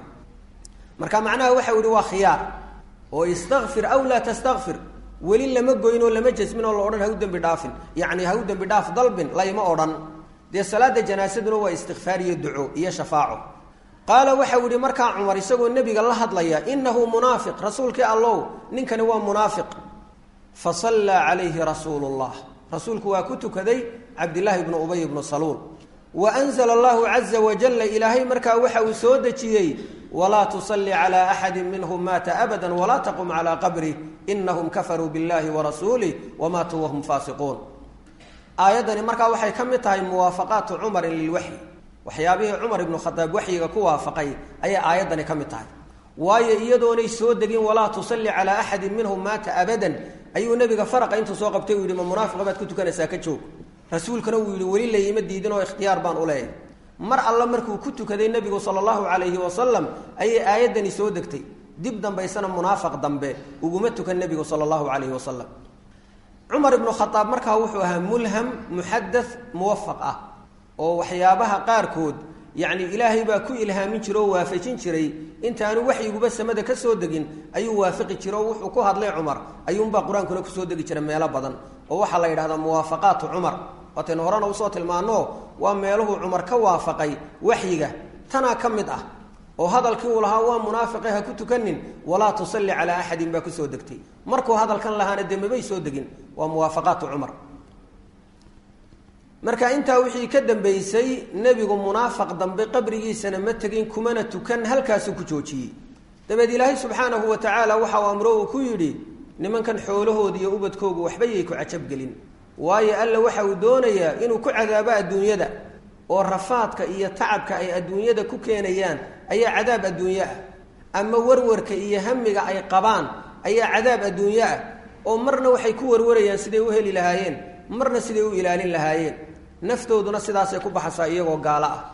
marka macnaha waxau yihi waa khiyaar oo istakfir aw laa tastakfir weli lama goyn oo lama jasmin oo la odhan ha u dembi dhaafin yacni ha u dembi dhaaf dalbin layma odhan dee salaada janaasaduna waa istikfaar iyo duco iyo shafaaco qaala waxau yihi markaa cumar isagoo nebiga la hadlaya inahu munaafiq rasuulkii allow ninkani waa munaafiq fa sallaa calayhi rasuulu llah rasuulku waa ku tukaday cabdillaahi bnu ubay bnu saluul wa anzla allahu caza wajalla ilaahay markaa waxa uu soo dejiyey walaa tusalli calaa axadi minhum maata abada walaa taqum calaa qabrih inahum kafaruu billahi warasuulih wamaatuu wahum faasiquun aayaddani markaa waxay ka mid tahay muwaafaqaatu cumarin lilwaxyi waxyaabihii cumar ibnu khadaab waxyiga ku waafaqay ayay aayaddani ka mid tahay waayo iyadoonay soo degin walaa tusalli calaa axadin minhum maata abadan ayuu nebiga faraqa intuu soo qabtay uu yihi ma munaafiqa baad ku tukanaysaa ka joog rasuulkana uu yihi weli layima diidin oo ikhtiyaar baan u leeyahay mar alla markuu ku tukaday nebigu sala allahu calayhi wasalam ayay aayaddani soo degtay dib dambaysana munaafiq dambe uguma tukan nebigu sala allahu calayhi wasalam cumar ibnu khadaab markaa wuxuu ahaa mulham muxadath muwafaq ah oo waxyaabaha qaarkood yacni ilaahay baa ku ilhaamin jira oo waafajin jiray intaanu waxyiguba samada ka soo degin ayuu waafiqi jira oo wuxuu ku hadlay cumar ayuunbaa qur-aankuna kusoo degi jira meelo badan oo waxaa la yidhahdaa muwaafaqaatu cumar waataynu horena usoo tilmaano waa meeluhuu cumar ka waafaqay waxyiga tanaa ka mid ah oo hadalkii uu lahaa waa munaafiqe ha ku tukanin walaa tusalli calaa axadin baa kusoo degtay markuu hadalkan lahaana dee mabay soo degin waa muwaafaqaatu cumar marka intaa wixii ka dambeysay nebigu munaafaq dambe qabrigiisana ma tegin kumana tukan halkaasuu ku joojiyey dabeed ilaahay subxaanahu wa tacaala waxa uu amro uu ku yidhi nimankan xoolahooda iyo ubadkoogu waxba yay ku cajabgelin waayo alla waxa uu doonayaa inuu ku cadaabo adduunyada oo rafaadka iyo tacabka ay adduunyada ku keenayaan ayaa cadaab adduunye ah ama warwarka iyo hamiga ay qabaan ayaa cadaab adduunye ah oo marna waxay ku warwarayaan siday u heli lahaayeen marna siday u ilaalin lahaayeen naftooduna sidaasay ku baxaysaa iyagoo gaalo ah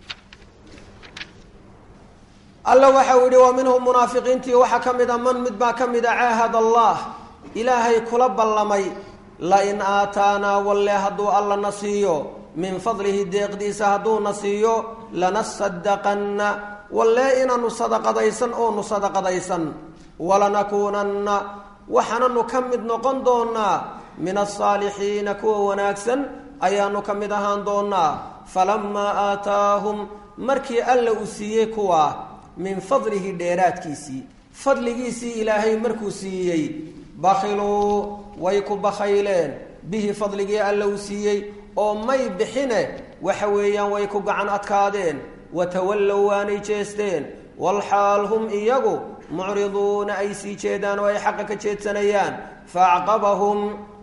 alla waxa uu yihi wa minhum munaafiqiintii waxaa ka mid a man mid baa ka mid a caahad allah ilaahay kula ballamay lain aataanaa walle hadduu alla na siiyo min fadlihi deeqdiisa hadduu na siiyo lanasadaqanna walle inaanu sadaqadaysan oonu sadaqadaysan walanakuunanna waxaananu ka mid noqon doonaa min asaalixiina kuwa wanaagsan ayaanu ka mid ahaan doonaa falamaa aataahum markii alla uu siiyey kuwaa min fadlihi dheeraadkiisii fadligiisii ilaahay markuu siiyey bakhiluu way ku bakhayleen bihi fadligii alla uu siiyey oo may bixine waxa weeyaan way ku gacan adkaadeen watawallow waanay jeesteen walxaal hum iyagu mucriduuna ay sii jeedaan oo ay xaqa ka jeedsanayaan faacqabahum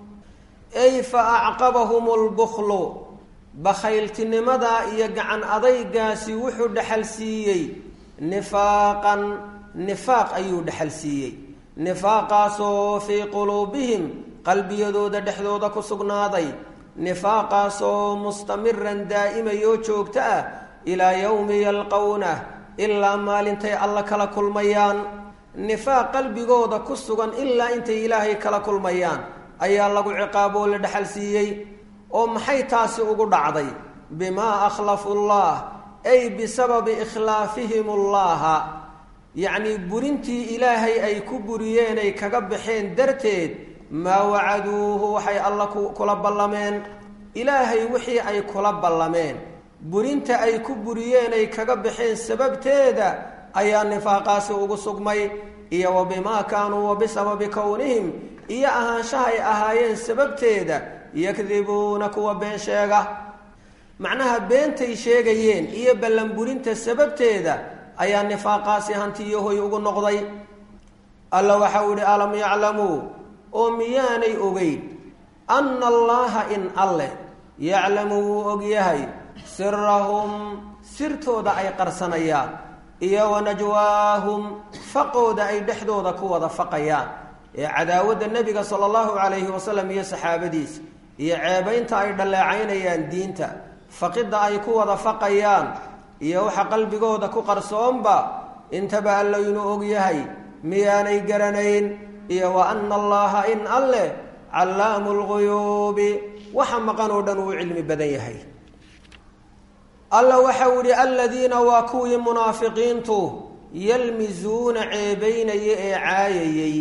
ay fa acqabahum lbukhlu bakhayltinimadaa iyo gacan adaygaasi wuxuu dhexal siiyey nifaaqan nifaaq ayuu dhexal siiyey nifaaqaasoo fii quluubihim qalbiyadooda dhexdooda ku sugnaaday nifaaqaasoo mustamiran daa'imayoo joogto ah ilaa yowmi yalqownah ilaa maalintay alla kala kulmayaan nifaaq qalbigooda ku sugan ilaa intay ilaahay kala kulmayaan ayaa lagu ciqaaboo la dhexal siiyey oo maxay taasi ugu dhacday bimaa akhlafu llah ay bisababi ikhlaafihim allaha yacnii burintii ilaahay ay ku buriyeen ay kaga baxeen darteed maa wacaduuhu waxay alla kula ballameen ilaahay wixii ay kula ballameen burinta ay ku buriyeen ay kaga baxeen sababteeda ayaa nifaaqaasi ugu sugmay iyo wa bimaa kaanuu wa bisababi kownihim iyo ahaanshahay ahaayeen sababteeda yakdibuuna kuwa been sheega macnaha beentay sheegayeen iyo ballanburinta sababteeda ayaa nifaaqaasi hantiyahoy ugu noqday alla waxau yihi alam yaclamuu oo miyaanay ogeyn anna allaha in alleh yaclamu wuu ogyahay sirahum sirtooda ay qarsanayaan iyo wa najwaahum faqooda ay dhexdooda ku wada faqayaan ee cadaawadda nebiga sala allahu calayhi wasalam iyo saxaabadiisa iyo ceebaynta ay dhalleecaynayaan diinta faqidda ay ku wada faqayaan iyo waxa qalbigooda ku qarsoonba intaba alla inuu ogyahay miyaanay garanayn iyo wa anna allaha in alleh callaamu lguyuubi waxa maqan oo dhan uu cilmi badan yahay alla waxau yihi aladiina waa kuwii munaafiqiintu yalmizuuna ceebaynaya ee caayayey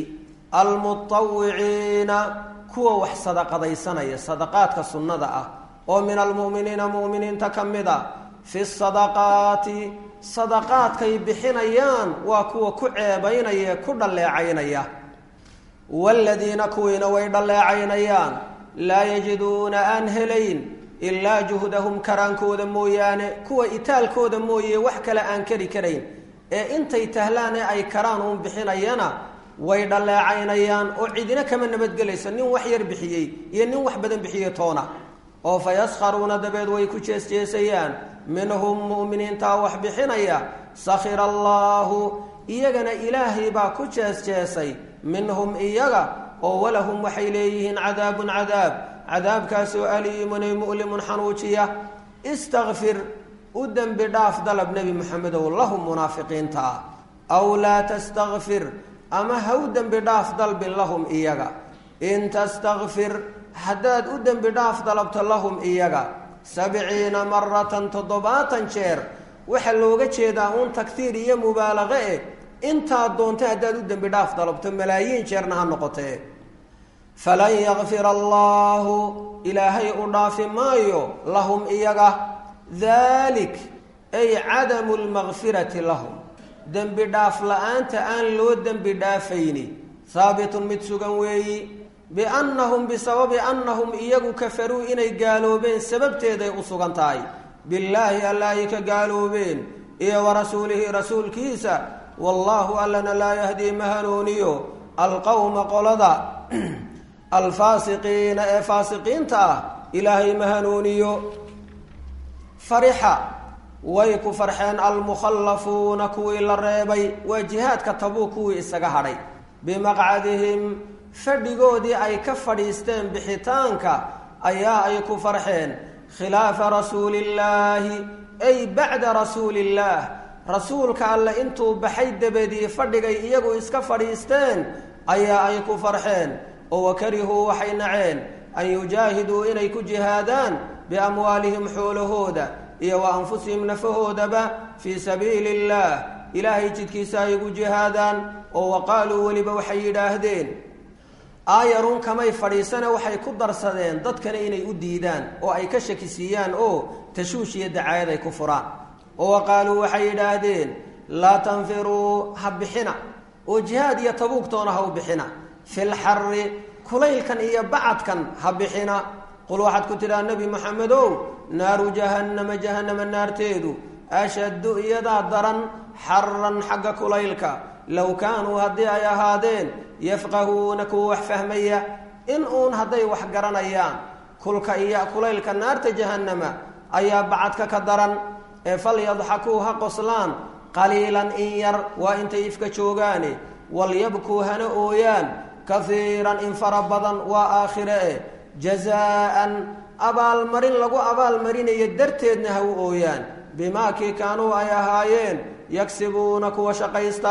almutawiciina kuwa wax sadaqadaysanaya sadaqaadka sunnada ah oo min almu'miniina mu'miniinta ka mid a fi sadaqaati sadaqaadkay bixinayaan waa kuwa ku ceebaynaya ee ku dhalleecaynaya waaladiina kuwiina way dhalleecaynayaan laa yajiduuna aan helayn ilaa juhdahum karaankooda mooyaane kuwa itaalkooda mooye wax kale aan kari karayn ee intay tahlaane ay karaan uun bixinayana way dhalleecaynayaan oo cidina kama nabadgelayso nin wax yar bixiyey iyo nin wax badan bixiyey toona oo fa yaskharuuna dabeed way ku jeesjeesayaan minhum mu'miniintaa wax bixinaya sakhira allaahu iyagana ilaahay baa ku jeesjeesay minhum iyaga oo walahum waxay leeyihiin cadaabun cadaab cadaabkaasoo aliimun ay mu'limun xanuujiya istakfir u dembi dhaaf dalab nebi moxamedow lahum munaafiqiinta ah aw laa tastakfir ama ha u dembi dhaaf dalbin lahum iyaga in tastakfir haddaad u dembi dhaaf dalabto lahum iyaga sabciina maratan toddobaatan jeer waxaa looga jeedaa uun taktiir iyo mubaalaqe eh intaad doonta haddaad u dembi dhaaf dalabto malaayiin jeerna ha noqotee falan yakfir allaahu ilaahay u dhaafi maayo lahum iyaga daalik ay cadamu lmakfirati lahum dembi dhaaf la-aanta aan loo dembi dhaafayni haabitun mid sugan weeyi biannahum bisababi annahum iyagu kafaruu inay gaaloobeen sababteeday u sugan tahay billaahi alla ay ka gaaloobeen iyo wa rasuulihi rasuulkiisa wallaahu allana laa yahdii ma hanuuniyo alqowma qolada alfaasiqiina ee faasiqiinta ah ilaahay ma hanuuniyo farixa way ku farxeen almukhallafuuna kuwii la reebay waa jihaadka tabuu kuwii isaga hadhay bimaqcadihim fadhigoodii ay ka fadhiisteen bixitaanka ayaa ay ku farxeen khilaafa rasuulillaahi ay bacda rasuulillaah rasuulka alle intuu baxay dabadii fadhigay iyagu iska fadhiisteen ayaa ay ku farxeen oo wakarihuu waxay naceen an yujaahiduu inay ku jihaadaan biamwaalihim xoolahooda iyo wa anfusihim nafahoodaba fii sabiili illaah ilaahay jidkiisa ay ugu jihaadaan oo wa qaaluu weliba waxay yidhaahdeen aayarun kamay fadhiisane waxay ku darsadeen dadkana inay u diidaan oo ay ka shakisiiyaan oo tashuush iyo dacaayad ay ku furaan oo wa qaaluu waxay yidhaahdeen laa tanfiruu ha bixina oo jihaad iyo tabuugtoona ha u bixina filxari kulaylkan iyo bacadkan ha bixina qul waxaad ku tidhaha nebi moxamedow naaru jahannama jahannama naarteedu ashaddu iyadaa daran xaran xagga kulaylka low kaanuu haddii ay ahaadeen yafqahuuna kuwa wax fahmaya in uun hadday wax garanayaan kulka iyo kulaylka naarta jahannama ayaa bacadka ka daran ee falyadxakuu ha qoslaan qaliilan in yar waa intay ifka joogaane walyabkuu hana ooyaan kahiiran in fara badan waa aakhire eh jazaa'an abaalmarin lagu abaalmarinayo darteedna ha u ooyaan bimaa kii kaanuu ay ahaayeen yagsibuuna kuwa shaqaysta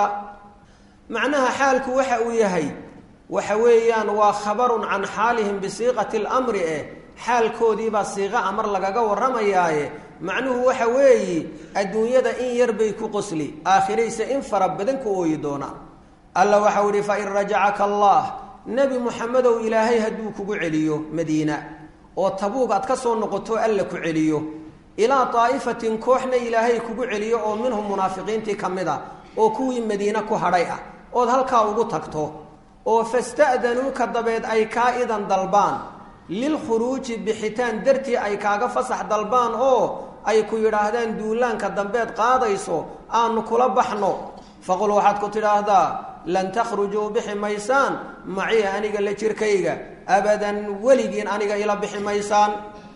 macnaha xaalku waxa uu yahay waxa weeyaan waa khabarun can xaalihim bisiiqati lamri eh xaalkoodiibaa siiqa amar lagaga warramayaaye macnuhu waxa weeyi adduunyada in yar bay ku qosli aakhirayse in fara badan ku ooyi doonaan alla waxau ihi fain rajacaka allah nebi muxamedow ilaahay hadduu kugu celiyo madiina oo tabuug aad ka soo noqoto alla ku celiyo ilaa daa'ifatin kooxna ilaahay kugu celiyo oo minhum munaafiqiintii ka mid a oo kuwii madiine ku hadhay ah ood halkaa ugu tagto oo fasta'danuuka dabeed ay kaa idan dalbaan lilkhuruuji bixitaan dartii ay kaaga fasax dalbaan oo ay ku yidhaahdaan duulaanka dambeed qaadayso aanu kula baxno faqul waxaad ku tidhaahdaa lan takhrujuu bixi maysaan maciya aniga la jirkayga abadan weligiin aniga ila bixi maysaan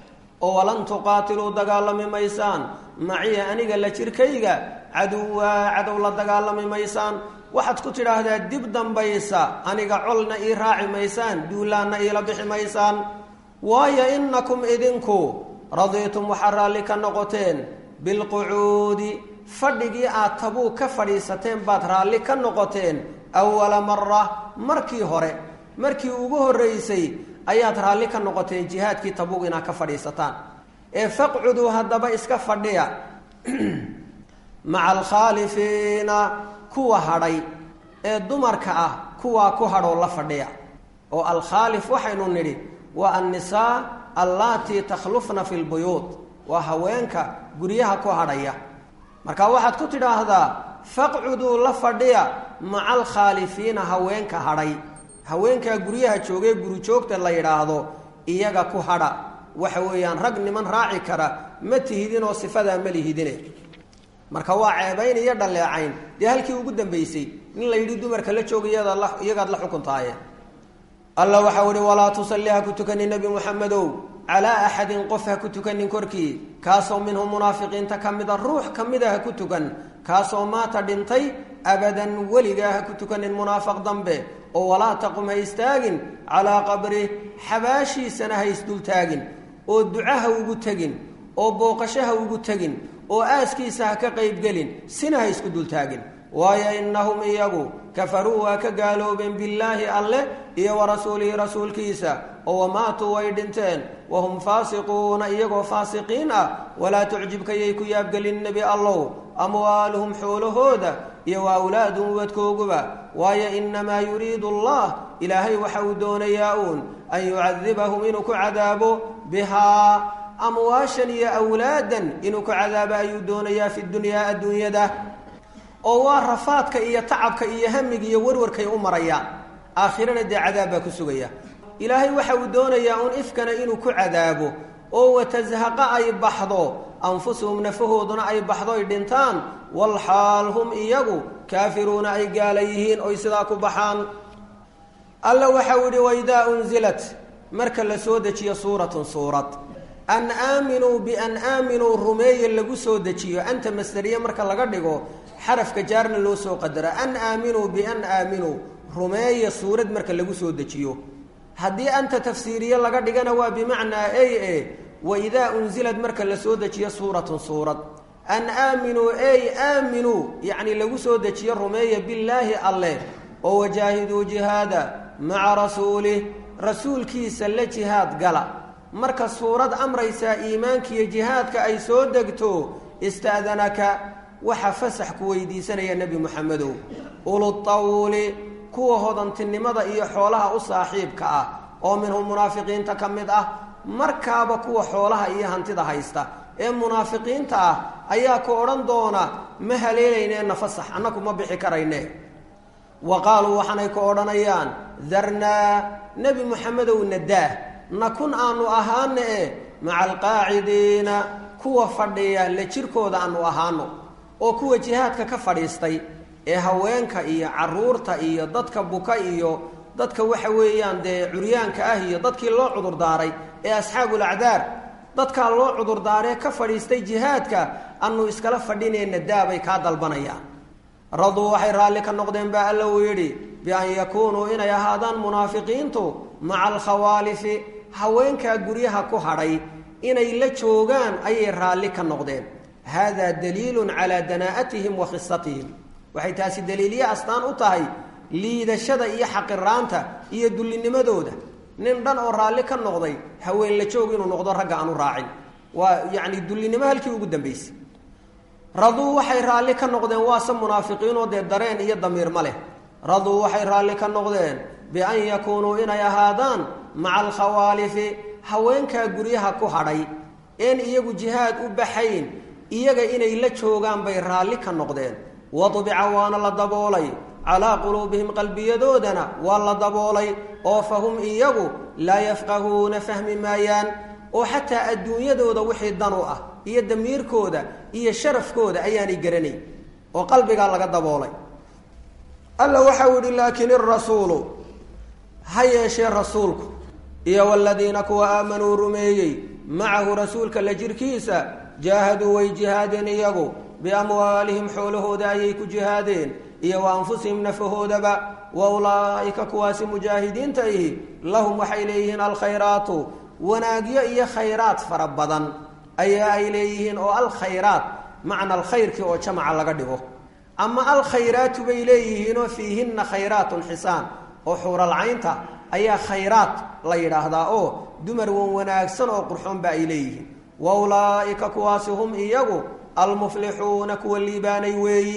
oo walan tuqaatiluu dagaalami maysaan maciya aniga la jirkayga caduwaa cadow la dagaalami maysaan waxaad ku tidhaahdaa dib dambaysa aniga colna ii raaci maysaan duulaanna iila bixi maysaan waayo innakum idinku radiitum waxaa raalli ka noqoteen bilqucuudi fadhigii aad tabuug ka fadhiisateen baad raalli ka noqoteen awala mara markii hore markii ugu horreysay ayaad raalli ka noqoteen jihaadkii tabuug inaad ka fadhiisataan ee faqcuduu haddaba iska fadhiya maca alkhaalifiina kuwa hadhay ee dumarka ah kuwaa ku hadhoo la fadhiya oo alkhaalif waxaynu nidhi waa annisaa allaatii takhlufna fi lbuyuud waa haweenka guryaha ku hadhaya marka waxaad ku tidhaahdaa faqcuduu la fadhiya maca alkhaalifiina haweenka hadhay haweenkaa guryaha joogee gurijoogta la yidhaahdo iyaga ku hadha waxa weeyaan rag niman raaci kara ma tihidinoo sifadaa ma lihidine marka waa ceebayn iyo dhaleecayn dee halkii ugu dambaysay in la yidhi dumarka la jooga iyagaad la xukuntaaye alla waxau ihi walaa tusalli ha ku tukani nebi muxamedow calaa axadin qof ha ku tukanin korkii kaasoo minhum munaafiqiinta ka mida ruux ka mida ha ku tukan kaasoo maata dhintay abadan weligaa ha ku tukanin munaafiq dambe oo walaa taqum ha istaagin calaa qabrih xabaashiisana ha isdultaagin oo duca ha ugu tegin oo booqasho ha ugu tegin oo aaskiisa ha ka qaybgelin sina ha isku dultaagin waayo innahum iyagu kafaruu waa ka gaaloobeen billaahi alleh iyo wa rasuulihi rasuulkiisa oo wamaatuu way dhinteen wahum faasiquuna iyagoo faasiqiin ah walaa tucjibka yay ku yaabgelin nebi allow amwaaluhum xoolahooda iyo wa awlaaduhum ubadkooguba waayo innamaa yuriidu allah ilaahay waxa uu doonayaa uun an yucadibahum inuu ku cadaabo bihaa amwaashan iyo awlaadan inuu ku cadaabo ayuu doonayaa fi dunyaa adduunyada oo waa rafaadka iyo tacabka iyo hamiga iyo warwarkay u marayaan aakhirana dee cadaab baa ku sugaya ilaahay waxa uu doonayaa uun ifkana inuu ku cadaabo oo watashaqa ay baxdo anfusuhum nafahooduna ay baxdo ay dhintaan walxaal hum iyagu kaafiruuna ay gaala yihiin oy sidaa ku baxaan alla waxau yihi waidaa unzilat marka la soo dejiyo suuratun suurad an aaminuu bian aaminuu rumeeye lagu soo dejiyo anta masderiye marka laga dhigo xarafka jaarna loo soo qadaro an aaminuu bian aaminuu rumeeye suurad marka lagu soo dejiyo haddii anta tafsiiriye laga dhigana waa bimacnaa ey e waidaa unzilad marka la soo dejiyo suuratun suurad an aaminuu ey aaminuu yacni lagu soo dejiyo rumeeya billaahi alleh oo wajaahiduu jihaada maca rasuulih rasuulkiisa la jihaad gala marka suurad amraysaa iimaankiiyo jihaadka ay soo degto ista'danaka waxa fasax ku weydiisanaya nebi moxamedow ulutawli kuwa hodantinimada iyo xoolaha u saaxiibka ah oo minhum munaafiqiinta ka mid ah markaaba kuwa xoolaha iyo hantida haysta ee munaafiqiinta ah ayaa ku odhan doona ma haleelayneenna fasax annaku ma bixi karayne wa qaaluu waxaanay ku odhanayaan darnaa nebi moxamedow nadaah nakun aanu ahaana e maca alqaacidiina kuwa fadhiya la jirkooda aanu ahaano oo kuwa jihaadka ka fadhiistay ee haweenka iyo caruurta iyo dadka buka iyo dadka waxa weeyaan dee curyaanka ah iyo dadkii loo cudurdaaray ee asxaabul acdaar dadkaa loo cudurdaaree ka fadhiistay jihaadka anu iskala fadhinayna daabay kaa dalbanayaan raduu waxay raalli ka noqdeen baa alla uu yidhi bian yakuunuu inay ahaadaan munaafiqiintu maca alkhawaalifi haweenkaa guryaha ku hadhay inay la joogaan ayay raalli ka noqdeen haadaa daliilun calaa danaa'atihim wa khisatihim waxay taasi daliilye astaan u tahay liidashada iyo xaqiraanta iyo dullinimadooda nin dhan oo raalli ka noqday haween la joog inuu noqdo ragga aanu raacin waa yacni dullinimo halkii ugu dambaysay raduu waxay raalli ka noqdeen waase munaafiqiinoo dee dareen iyo damiir ma leh raduu waxay raalli ka noqdeen bian yakuunuu inay ahaadaan maca alkhawaalifi haweenkaa guryaha ku hadhay een iyagu jihaad u baxayn iyaga inay la joogaan bay raalli ka noqdeen wadbica waana la daboolay calaa quluubihim qalbiyadoodana waa la daboolay oo fahum iyagu laa yafqahuuna fahmi maayaan oo xataa adduunyadooda wixii dan u ah iyo damiirkooda iyo sharafkooda ayaanay garanayn oo qalbigaa laga daboolay alla waxau yihi laakin irasuulu ha yeeshee rasuulku iyo waladiina kuwa aamanuu rumeeyey macahu rasuulka la jirkiisa jaahaduu way jihaadeen iyagu biamwaalihim xoolahooda ayay ku jihaadeen iyo wa anfusihim nafahoodaba wa ulaa'ika kuwaasi mujaahidiinta ihi lahum waxay leeyihiin alkhayraatu wanaagyo iyo khayraad fara badan ayaa ay leeyihiin oo alkhayraat macna alkhayrkii oo jamaca laga dhigo ama alkhayraatu bay leeyihiinoo fiihinna khayraatun xisaan oo xuuralcaynta ayaa khayraat la yidhaahdaa oo dumar wan wanaagsan oo qurxoonba ay leeyihiin wa ulaa'ika kuwaasi hum iyagu almuflixuuna kuwa liibaanay weeyi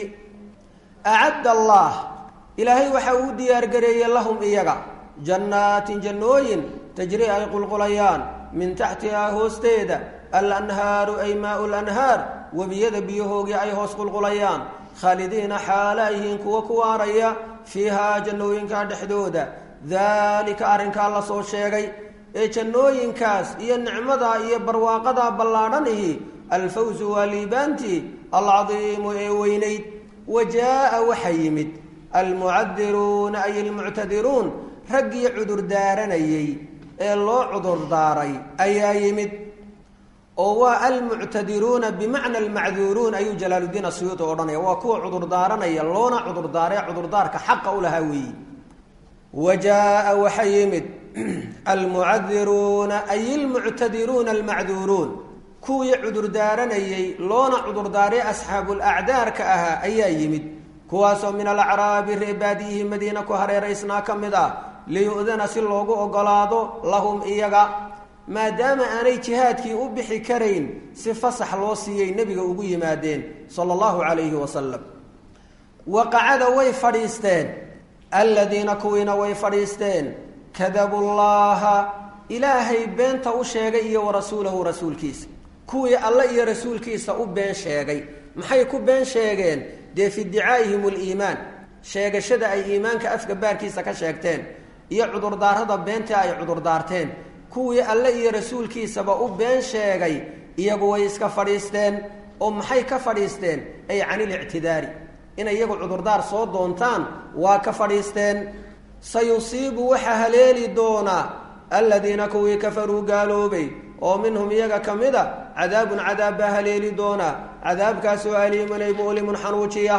acadda allah ilaahay waxa uu diyaargareeyey lahum iyaga jannaatin jannooyin tajri ay qulqulayaan min taxtihaa hoosteeda alanhaaru ay maau lanhaar webiyada biyahoogii ay hoos qulqulayaan khaalidiina xaala yihiin kuwa ku waaraya fiihaa jannooyinkaa dhexdooda daalika arrinkaa la soo sheegay ee jannooyinkaas iyo nicmadaa iyo barwaaqadaa ballaadhanihi alfawsu waa liibaantii alcadiimu ee weynayd wa jaa'a waxa yimid almucadiruuna ay almuctadiruun raggii cudur daaranayey ee loo cudurdaaray ayaa yimid oo waa almuctadiruuna bimacna almacduuruun ayuu jalaaluddiin asuyuuti odhanaya waa kuwa cudurdaaranaya loona cudurdaaree cudurdaarka xaqa u lahaa weeyi wa jaa-a waxa yimid almucadiruuna ay ilmuctadiruuna almacduuruun kuwii cudurdaaranayay loona cudurdaaree asxaabulacdaarka ahaa ayaa yimid kuwaasoo min alacraabi reebaadiyihi madiina ku hareeraysnaa ka mid ah liyu'dana si loogu ogolaado lahum iyaga maadaama aanay jihaadkii u bixi karayn si fasax loo siiyey nebiga ugu yimaadeen sala allahu calayhi wasalam waqacada way fadhiisteen aladiina kuwiina way fadhiisteen kadabu llaha ilaahay beenta u sheegay iyo wa rasuulahu rasuulkiisa kuwii alle iyo rasuulkiisa u been sheegay maxay ku been sheegeen dee fi iddicaa'ihim aliimaan sheegashada ay iimaanka afka baarkiisa ka sheegteen iyo cudurdaarada beentii ay cudurdaarteen kuwii alle iyo rasuulkiisaba u been sheegay iyagu way iska fadhiisteen oo maxay ka fadhiisteen ay canilictidaari inay iyagu cudurdaar soo doontaan waa ka fadhiisteen sayusiibu waxaa haleeli doonaa aladiina kuwii kafaruu gaaloobay oo minhum iyaga ka mid a cadaabun cadaab baa haleeli doonaa cadaabkaasoo aliimun ay mu'limun xanuujiya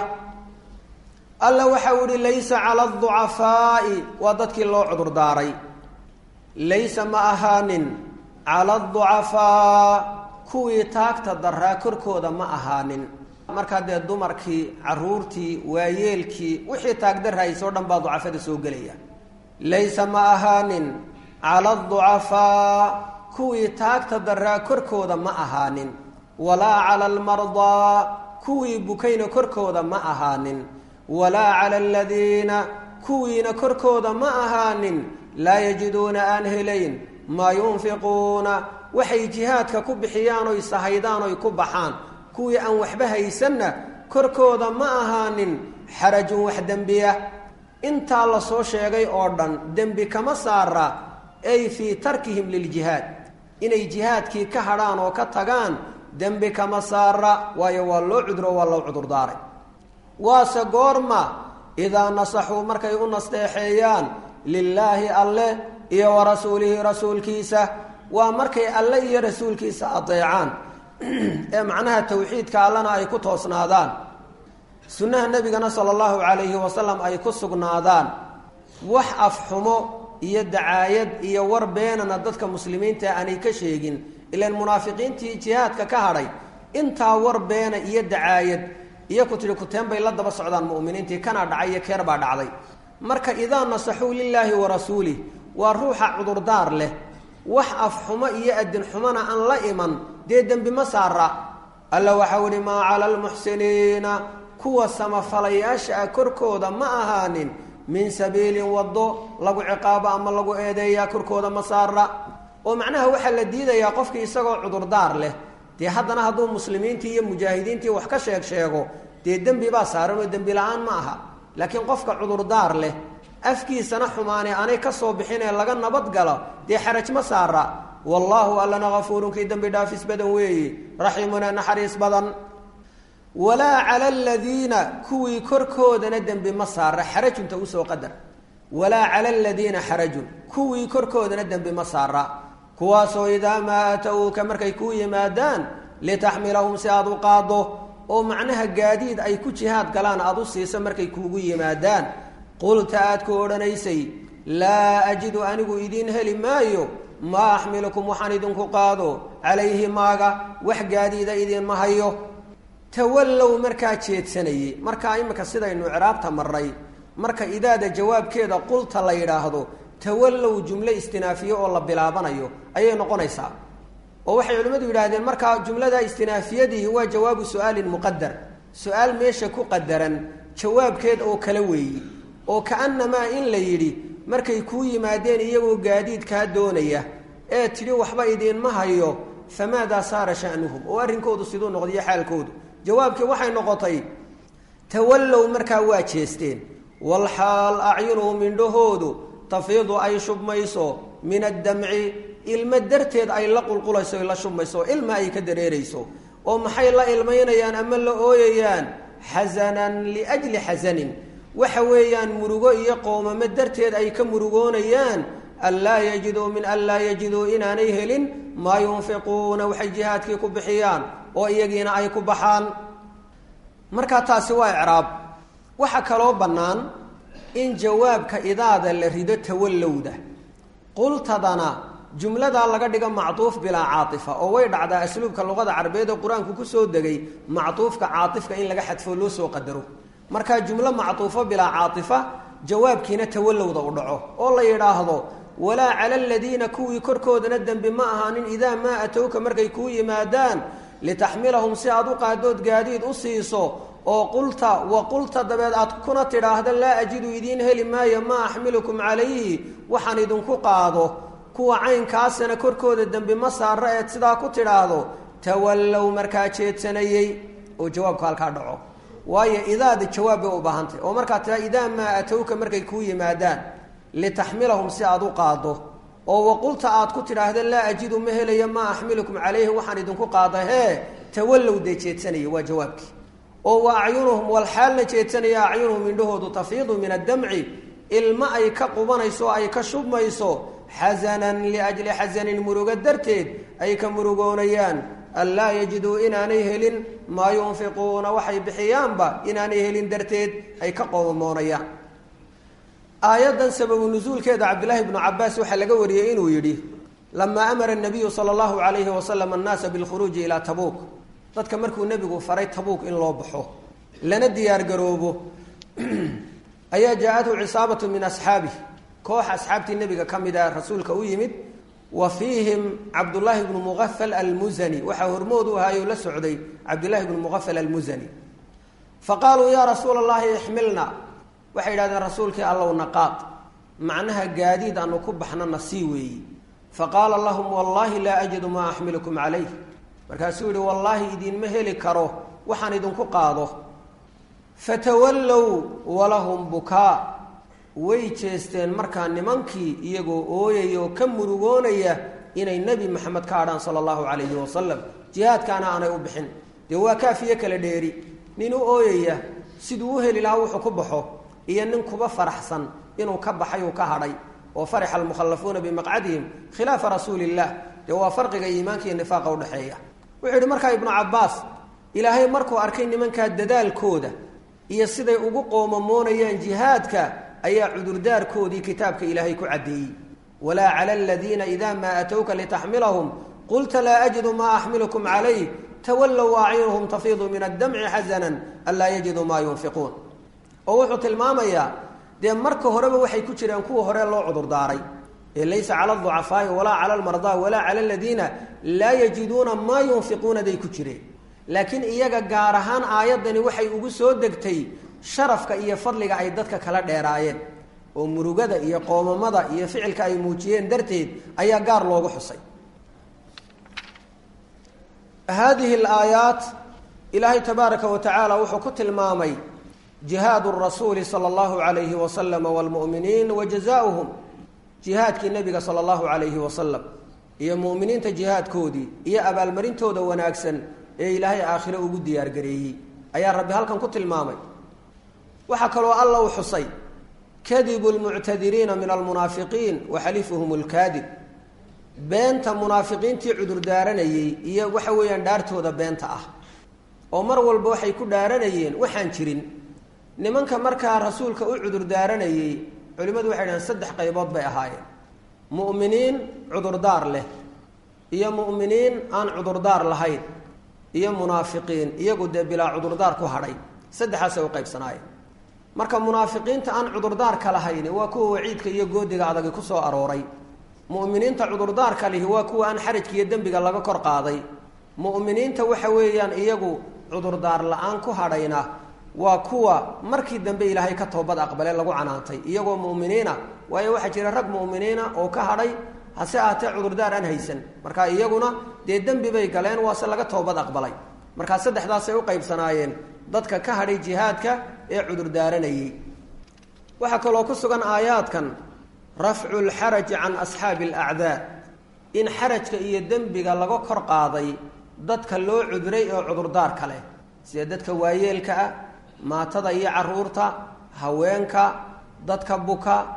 alla waxau ihi laysa cala aducafaa'i waa dadkii loo cudurdaaray laysa ma ahaanin cala aducafaa kuwii taagta daraa korkooda ma ahaanin markaa dee dumarkii caruurtii waayeelkii wixii taagdarhaysoo dhan baa ducafada soo gelaya laysa ma ahaanin cala aducafaa kuwii taagta daraa korkooda ma ahaanin walaa cala almardaa kuwii bukayna korkooda ma ahaanin walaa cala aladiina kuwiina korkooda ma ahaanin laa yajiduuna aan helayn maa yunfiquuna waxay jihaadka ku bixiyaan oy sahaydaan oy ku baxaan kuwii aan waxba haysanna korkooda ma ahaanin xarajun wax dembiya intaa la soo sheegay oo dhan dembi kama saara ay fii tarkihim liljihaad inay jihaadkii ka hadhaan oo ka tagaan dembi kama saara waayo waa loo cuduro waa loo cudurdaaray waase goorma idaa nasaxuu markay u nasteexeeyaan lilaahi alle iyo wa rasuulihi rasuulkiisa waa markay alle iyo rasuulkiisa adeecaan ee macnaha tawxiidka allana ay ku toosnaadaan sunnaha nebigana sala allahu calayhi wasalam ay ku sugnaadaan wax afxumo iyo dacaayad iyo war beenana dadka muslimiinta aanay ka sheegin ilaan munaafiqiintii jihaadka ka hadhay intaa war beena iyo dacaayad iyo ku tidhi kuteen bay la daba socdaan mu'miniintii kana dhacay iyo keer baa dhacday marka idaa nasaxuu lilaahi wa rasuulih waa ruuxa cudurdaar leh wax afxumo iyo adin xumona aan la iman dee dembi ma saara alla waxau ihi maa cala almuxsiniina kuwa samafalayaasha ah korkooda ma ahaanin min sabiilin waddo lagu ciqaabo ama lagu eedeeyaa korkooda ma saara oo macnaha waxaa la diidayaa qofkii isagoo cudurdaar leh dee haddana hadduu muslimiintii iyo mujaahidiintii wax ka sheeg sheego dee dembi baa saaran oo dembi la-aan ma aha laakiin qofka cudurdaar leh afkiisana xumaane aanay ka soo bixin ee laga nabadgalo dee xaraj ma saara wallaahu allana hafuurun kii dembi dhaafis badan weeye raxiimuna naxariis badan walaa cala aladiina kuwii korkoodana dembi ma saara xarajunta usoo qadar walaa cala aladiina xarajun kuwii korkoodana dembi ma saara kuwaasoo idaa maa aatowuka markay kuu yimaadaan litaxmilahum si aada u qaado oo macnaha gaadiid ay ku jihaad galaan aada u siiso markay kuugu yimaadaan qulta aad ku odhanaysay laa ajidu anigu idiin heli maayo maa axmilukum waxaan idinku qaado calayhi maaga wax gaadiida idiinma hayo tawallow markaa jeedsanayey markaa imika sidaynu ciraabta marnay marka idaada jawaabkeeda qulta la yidhaahdo tawallow jumlo istinaafiye oo la bilaabanayo ayay noqonaysaa oo waxay culimmadu yidhaahdeen markaa jumlada istinaafiyadihi waa jawaabu su-aalin muqadar su-aal meesha ku qadaran jawaabkeed oo kala weeyi oo ka-annamaa in la yidhi markay kuu yimaadeen iyagoo gaadiid kaa doonaya ee tidhi waxba idiinma hayo famaadaa saara sha'nuhum oo arrinkoodu siduu noqdiyo xaalkoodu jawaabkii waxay noqotay tawallow markaa waa jeesteen walxaal acyunuhum indhahoodu tafiidu ay shubmayso min addamci ilmo darteed ay la qulqulayso la shubmayso ilma ay ka dareerayso oo maxay la ilmaynayaan ama la ooyayaan xasanan liajli xasanin waxa weeyaan murugo iyo qoomamo darteed ay ka murugoonayaan an laa yajiduu min an laa yajiduu inaanay helin maa yunfiquuna waxay jihaadkii ku bixiyaan oo iyagiina ay ku baxaan markaa taasi waa icraab waxaa kaloo bannaan in jawaabka idaada la rido tawallowda qultadana jumladaa laga dhigo mactuuf bilaa caaifa oo way dhacdaa asluubka luqada carabeed ee qur-aanku kusoo degay mactuufka caaifka in laga xadfo loo soo qadaro markaa jumlo mactuufo bilaa caaifa jawaabkiina tawallowda u dhaco oo la yidhaahdo walaa cala aladiina kuwii korkoodana dembi ma ahaanin idaa maa atowka markay kuu yimaadaan litaxmilahum si aad u qaadood gaadiid u siiso oo qulta wa qulta dabeed aad kuna tidhaahda laa ajidu idiin heli maayo maa axmilukum calayhi waxaan idinku qaado kuwa caynkaasana korkooda dembi ma saara eed sidaa ku tidhaahdo tawallow markaa jeedsanayey oo jawaabku halkaa dhaco waayo idaada jawaab bay u baahantay oo markaa tiraa idaa maa atowka markay kuu yimaadaan litaxmilahum si aad u qaado oo waqulta aad ku tidhaahda laa ajidu ma helayo maa axmilukum calayhi waxaan idinku qaada hee tawallow dee jeedsanaya waa jawaabkii oo wa acyunuhum walxaalna jeedsanaya acyunuhum indhahoodu tafiidu min addamci ilma ay ka qubanayso oo ay ka shubmayso xasanan liajli xasanin murugo darteed ay ka murugoonayaan an laa yajiduu inaanay helin maa yunfiquuna waxay bixiyaanba inaanay helin darteed ay ka qoomoonayaan aayaddan sababu nusuulkeeda cabdillaahi bnu cabaas waxaa laga wariyey inuu yidhi lamaa amara nabiyu sala allahu alayhi wasalam annaasa bilkhuruuji ilaa tabuuk dadka markuu nebigu faray tabuuk in loo baxo lana diyaargaroobo ayaa jaa-athu cisaabatu min asxaabih koox asxaabtii nebiga ka mid a rasuulka u yimid wa fiihim cabdullaahi bnu muqafal almusani waxaa hormood u ahaayoo la socday cabdillaahi bnu muqafal almusani fa qaaluu yaa rasuula allahi ixmilna waxay yidhahdeen rasuulkii allow naqaad macnaha gaadiid aanu ku baxnana sii weeyi fa qaala lahum wallaahi laa ajidu maa axmilukum calayh markaasuu yihi wallaahi idiinma heli karo waxaan idinku qaado fatawallow walahum bukaa way jeesteen markaa nimankii iyagoo ooyaya oo ka murugoonaya inay nebi maxamed ka hadhaan sala allahu calayhi wasalam jihaadkaana aanay u bixin dee waa kaafiyo kala dheeri nin u ooyaya siduu u heli lahaa wuxuu ku baxo iyo nin kuba faraxsan inuu ka baxay uu ka hadhay oo farixa almukhallafuuna bimaqcadihim khilaafa rasuuli illah dee waa farqiga iimaanka iyo nifaaqa udhexeeya wuxuu yidhi markaa ibnu cabbaas ilaahay markuu arkay nimankaa dadaalkooda iyo siday ugu qoomamoonayaan jihaadka ayaa cudurdaarkoodii kitaabka ilaahay ku caddeeyey walaa cala aladiina idaa maa atowka litaxmilahum qulta laa ajidu maa axmilukum calayh tawallow acyunuhum tafiidu min addamci xasanan an laa yajiduu maa yunfiquun oo wuxuu tilmaamayaa dee marka horeba waxay ku jireen kuwa hore loo cudurdaaray ee laysa cala aducafaai walaa cala almardaa walaa cala aladiina laa yajiduuna maa yunfiquuna day ku jireen laakiin iyaga gaar ahaan aayaddani waxay ugu soo degtay sharafka iyo fadliga ay dadka kala dheeraayeen oo murugada iyo qoomamada iyo ficilka ay muujiyeen darteed ayaa gaar loogu xusay haadihi alaayaat ilaahay tabaaraka wa tacaala wuxuu ku tilmaamay jihaad rasuuli sala allahu alayhi wasalama wlmu'miniin wa jazaauhum jihaadkii nebiga sala allahu alayhi wasalam iyo mu'miniinta jihaadkoodii iyo abaalmarintooda wanaagsan ee ilaahay aakhire ugu diyaargareeyey ayaa rabbi halkan ku tilmaamay waxaa kaloo alla u xusay kadibu lmuctadiriina min almunaafiqiin wa xalifuhum lkaadib beenta munaafiqiintii cudurdaaranayey iyo waxa weeyaan dhaartooda beenta ah oo mar walba waxay ku dhaaranayeen waxaan jirin nimanka markaa rasuulka u cudurdaaranayey culimmadu waxay dhahen saddex qaybood bay ahaayeen mu'miniin cudurdaar leh iyo mu'miniin aan cudurdaar lahayn iyo munaafiqiin iyagu dee bilaa cudurdaar ku hadhay saddexaasay u qaybsanaayeen marka munaafiqiinta aan cudurdaarka lahayn waa kuwa waciidka iyo goodiga adagi ku soo arooray mu'miniinta cudurdaarka lihi waa kuwa aan xarajka iyo dembiga laga kor qaaday mu'miniinta waxa weeyaan iyagu cudurdaar la-aan ku hadhayna waa kuwa markii dambe ilaahay ka toobad aqbale lagu canaantay iyagoo mu'miniina waayo waxaa jira rag mu'miniina oo ka hadhay hase ahatee cudurdaar aan haysan marka iyaguna dee dembi bay galeen waase laga toobad aqbalay markaa saddexdaasay u qaybsanaayeen dadka ka hadhay jihaadka ee cudurdaaranayey waxaa kaloo ku sugan aayaadkan rafcu lxaraji can asxaabi alacdaa in xarajka iyo dembiga laga kor qaaday dadka loo cudray oo cudurdaarka leh sida dadka waayeelka ah maatada iyo caruurta haweenka dadka buka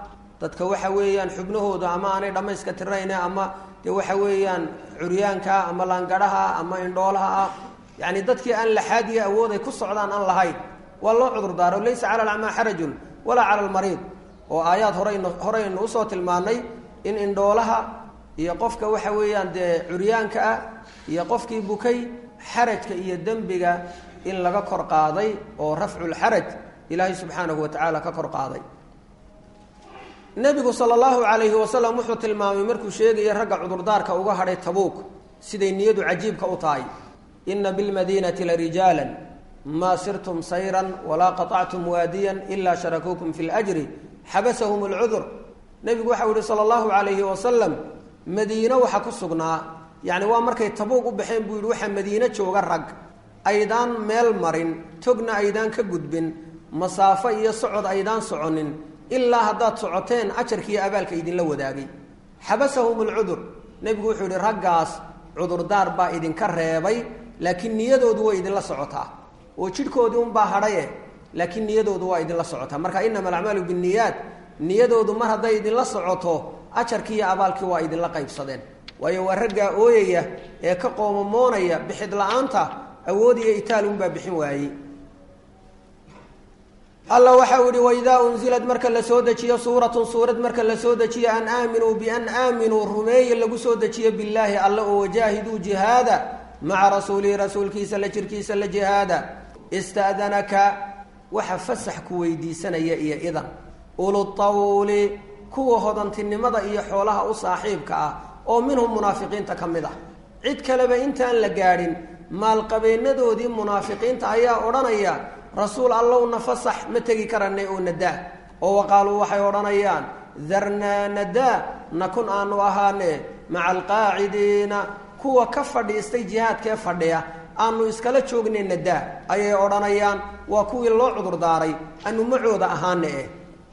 dadka waxa weeyaan xubnahooda ama aanay dhammayska tirayne ama dee waxa weeyaan curyaankaa ama laangadhaha ama indhoolaha ah yacni dadkii aan laxaad iyo awood ay ku socdaan aan lahayn waa loo cudurdaaro laysa cala alacmaa xarajun walaa cala almariid oo aayaad horeyn horeynu usoo tilmaanay in indhoolaha iyo qofka waxa weeyaan dee curyaanka ah iyo qofkii bukay xarajka iyo dembiga in laga kor qaaday oo rafculxaraj ilaahay subxaanahu wa tacaala ka kor qaaday nebigu sala allahu calayhi wasalam wuxuu tilmaamay markuu sheegaya ragga cudurdaarka uga hadhay tabuuk siday niyadu cajiibka u tahay ina bilmadiinati larijaalan maa sirtum sayran walaa qaطactum waadiyan ilaa sharakuukum fi ljri xabasahum alcudur nebigu waxau yihi sala allahu calayhi wasalam madiino waxa ku sugnaa yacni waa markay tabuuq u baxeen buu yihi waxaa madiino jooga rag aydaan meel marin togna aydaan ka gudbin masaafo iyo socod aydaan soconin ilaa haddaad socoteen ajarkiiyo abaalka idinla wadaagay xabasahum alcudur nebigu wuxuu yihi raggaas cudurdaar baa idinka reebay laakiin niyadoodu way idinla socotaa oo jidhkoodii unbaa hadhaye laakiin niyadoodu waa idinla socotaa marka inama alacmaalu binniyaat niyadoodu mar hadday idinla socoto ajarkii iyo abaalkii waa idinla qaybsadeen waayo waa raggaa ooyaya ee ka qoomamoonaya bixid la-aanta awood iyo itaal unbaa bixin waayey alla waxa uu yihi waidaa unzilad marka la soo dejiyo suuratun suurad marka la soo dejiyo an aaminuu bian aaminuu rumeeye lagu soo dejiyo billaahi alle oo wajaahiduu jihaada maca rasuulihi rasuulkiisa la jirkiisa la jihaada ista'danaka waxa fasax ku weydiisanaya iyo idan ulutawli kuwa hodantinimada iyo xoolaha u saaxiibka ah oo minhum munaafiqiinta ka mid ah cid kaleba intaan la gaadhin maalqabeenadoodii munaafiqiinta ayaa odhanaya rasuul allowna fasax ma tegi karanay oo nadaa oo waqaaluu waxay odhanayaan darnaa nadaa nakun aanu ahaane maca alqaacidiina kuwa ka fadhiistay jihaadkee fadhiya aanu iskala joognay nadaa ayay odhanayaan waa kuwii loo cudurdaaray anu macooda ahaane eh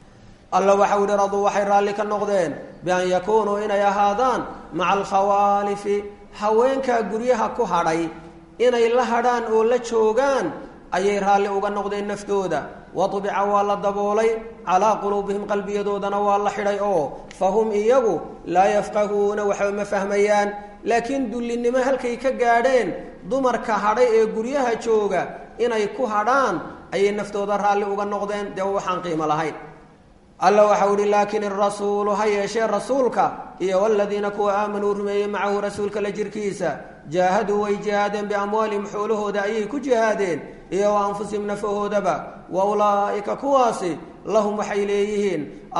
alla waxau yihi raduu waxay raalli ka noqdeen bian yakuunuu inay ahaadaan maca alkhawaalifi haweenkaa guryaha ku hadhay inay la hadhaan oo la joogaan ayay raalli uga noqdeen naftooda waطbica waa la daboolay calaa quluubihim qalbiyadoodana waa la xidhay oo fahum iyagu laa yafqahuuna waxba ma fahmayaan laakiin dullinimo halkay ka gaadheen dumarka hadhay ee guryaha jooga inay ku hadhaan ayay naftooda raalli uga noqdeen dee waxaan qiimo lahayn alla waxau ihi laakin irasuulu ha yeeshee rasuulka iyo waladiina kuwa aamanuu rumeeyey macahu rasuulka la jirkiisa jaahaduu way jihaadeen biamwaalihim xoolahooda ayay ku jihaadeen iyo wa anfusihim nafahoodaba wa ulaa'ika kuwaasi lahum waxay leeyihiin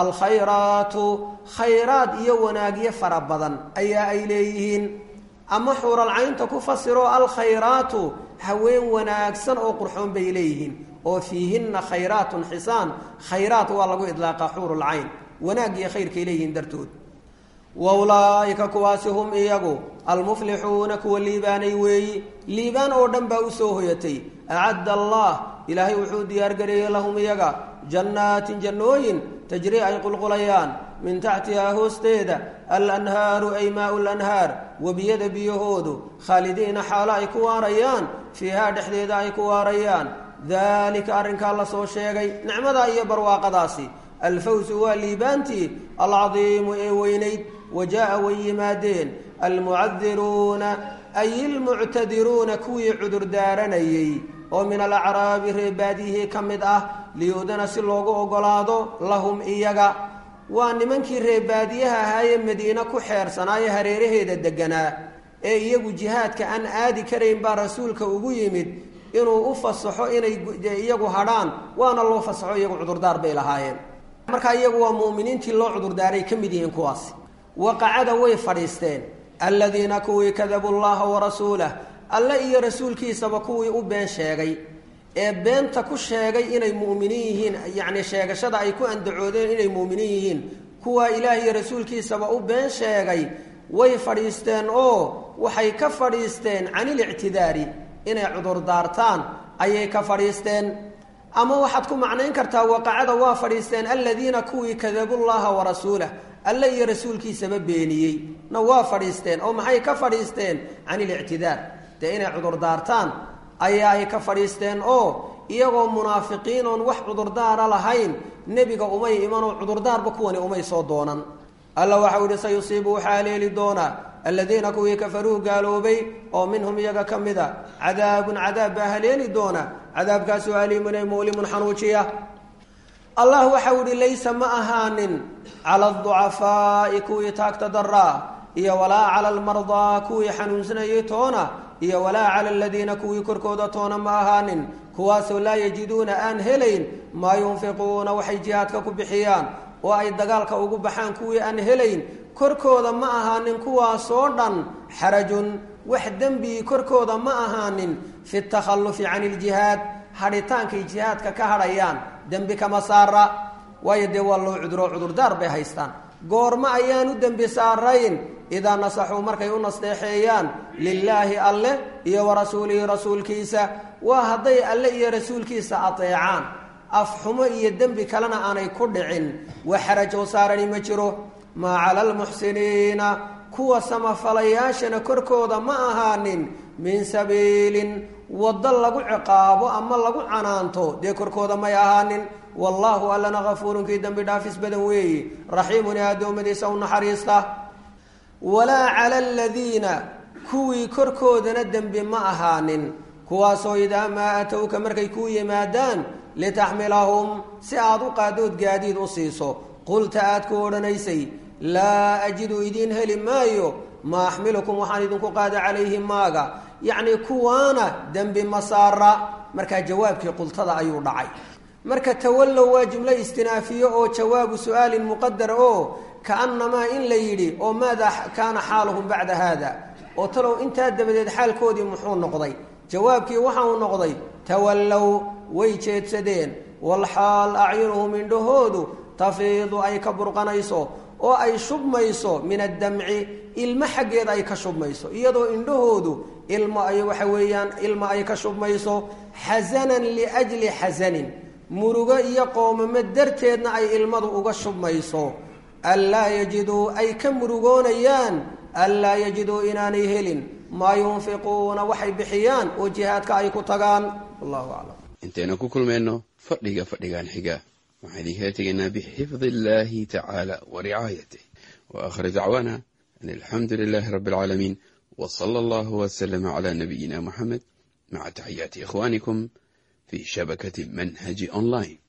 alkhayraatu khayraad iyo wanaagyo fara badan ayaa ay leeyihiin ama xuuralcaynta ku fasiro alkhayraatu haween wanaagsan oo qurxoon bay leeyihiin oo fiihinna khayraatun xisaan khayraat waa lagu idlaaqa xuurulcayn wanaag iyo khayrkay leeyihiin dartood wa ulaa'ika kuwaasi hum iyagu almuflixuuna kuwa liibaanay weeyi liibaan oo dhan baa usoo hoyatay acadda allah ilaahay wuxuu diyaargareeyey lahum iyaga jannaatin jannooyin tajrii ay qulqulayaan min taxtihaa hoosteeda alanhaaru ay maau lanhaar webiyada biyahoodu khaalidiina xaalo ay ku waarayaan fiihaa dhexdeeda ay ku waarayaan daalika arrinkaa la soo sheegay nicmadaa iyo barwaaqadaasi alfawsu waa liibaantii alcadiimu ee weynayd wa jaa-a way yimaadeen almucadiruuna ay ilmuctadiruuna kuwii cudurdaaranayey oo min alacraabi reebaadiyihii ka mid ah liyudana si loogu ogolaado lahum iyaga waa nimankii reebaadiyaha ahaayee madiine ku xeersanaaye hareeraheeda deganaa ee iyagu jihaadka aan aadi karayn baa rasuulka ugu yimid inuu u fasaxo inay iyagu hadhaan waana loo fasaxo iyagu cudurdaar bay lahaayeen markaa iyagu waa mu'miniintii loo cudurdaaray ka mid yihiin kuwaasi waqacada way fadhiisteen aladiina kuwii kadabuu llaha warasuulah alle iyo rasuulkiisaba kuwii u been sheegay ee beenta ku sheegay inay mu'miniin yihiin yacni sheegashada ay ku andacoodeen inay mu'miniin yihiin kuwaa ilaah iyo rasuulkiisaba u been sheegay way fadhiisteen oo waxay ka fadhiisteen can ilictidaari inay cudurdaartaan ayay ka fadhiisteen ama waxaad ku macnayn kartaa waqacada waa fadhiisteen aladiina kuwii kadabuu llaha warasuulah alle iyo rasuulkiisaba beeniyey na waa fadhiisteen oo maxay ka fadhiisteen can ilictidaar dee inay cudurdaartaan ayaa ay ka fadhiisteen oo iyagoo munaafiqiin oon wax cudurdaara lahayn nebiga umay imanoo cudurdaarba kuwani umay soo doonan alla waxau ihi sayusiibu waxaa haleeli doonaa aladiina kuwii kafaruu gaaloobay oo minhum iyaga ka mid a cadaabun cadaab baa haleeli doona cadaabkaasoo aliimun ay mu'limun xanuujiya allah waxau ihi laysa ma ahaanin cala aducafaa'i kuwii taagta daraa iyo walaa cala almardaa kuwii xanuunsanayay toona iyo walaa cala aladiina kuwii korkooda toona ma ahaanin kuwaasoo laa yajiduuna aan helayn maa yunfiquuna waxay jihaadka ku bixiyaan oo ay dagaalka ugu baxaan kuwii aan helayn korkooda ma ahaanin kuwaasoo dhan xarajun wax dembii korkooda ma ahaanin fi takhallufi can iljihaad hadhitaankay jihaadka ka hadhayaan dembi kama saara waayo dee waa loo cuduro cudurdaar bay haystaan goorma ayaan u dembi saarayn idaa nasaxuu markay u nasteexeeyaan lilaahi alleh iyo wa rasuulihi rasuulkiisa waa hadday alle iyo rasuulkiisa ateecaan afxumo iyo dembi kalena aanay ku dhicin wax xaraj oo saarani ma jiro maa cala almuxsiniina kuwa samafalayaashana korkooda ma ahaanin min sabiilin waddo lagu ciqaabo ama lagu canaanto dee korkooda may ahaanin wallaahu allana hafuurunkii dembi dhaafis badan weeye raxiimun ee addoommadiisa u naxariista walaa cala aladiina kuwii korkoodana dembi ma ahaanin kuwaasoo idaa maa atowka markay kuu yimaadaan litaxmilahum si aad u qaadood gaadiid u siiso qulta aad ku odhanaysay laa ajidu idiin heli maayo maa axmilukum waxaan idinku qaada calayhi maaga yacnii kuwaana dembi masaara markaa jawaabkii qultada ayuu dhacay marka tawallow waa jumlo istinaafiye oo jawaabu su-aalin muqadara oo kaannamaa in la yidhi oo maada kaana xaaluhum bacda haada oo talow intaa dabadeed xaalkoodii muxuu noqday jawaabkii waxa uu noqday tawallow way jeedsadeen walxaal acyunuhum indhahoodu tafiidu ay ka burqanayso oo ay shubmayso min addamci ilmo xaggeeda ay ka shubmayso iyadoo indhahoodu ilmo ay waxa weeyaan ilmo ay ka shubmayso xasanan liajli xasanin murugo iyo qoomamo darteedna ay ilmadu uga shubmayso anlaa yajiduu ay ka murugoonayaan anlaa yajiduu inaanay helin maa yunfiquuna waxay bixiyaan oo jihaadka ay ku tagaan wallahu aclam intaynu ku kulmayno fadhiga fadhigan xiga waxaan idinkala tegaynaa bixifdi illahi tacaala wa ricaayatih wa aakhir dacwaana an alxamdu lilahi rabbi alcaalamiin w sala allahu waslama cala nabiyina muxamed maca taxiyaati ikhwanikum fi shabakati manhaji online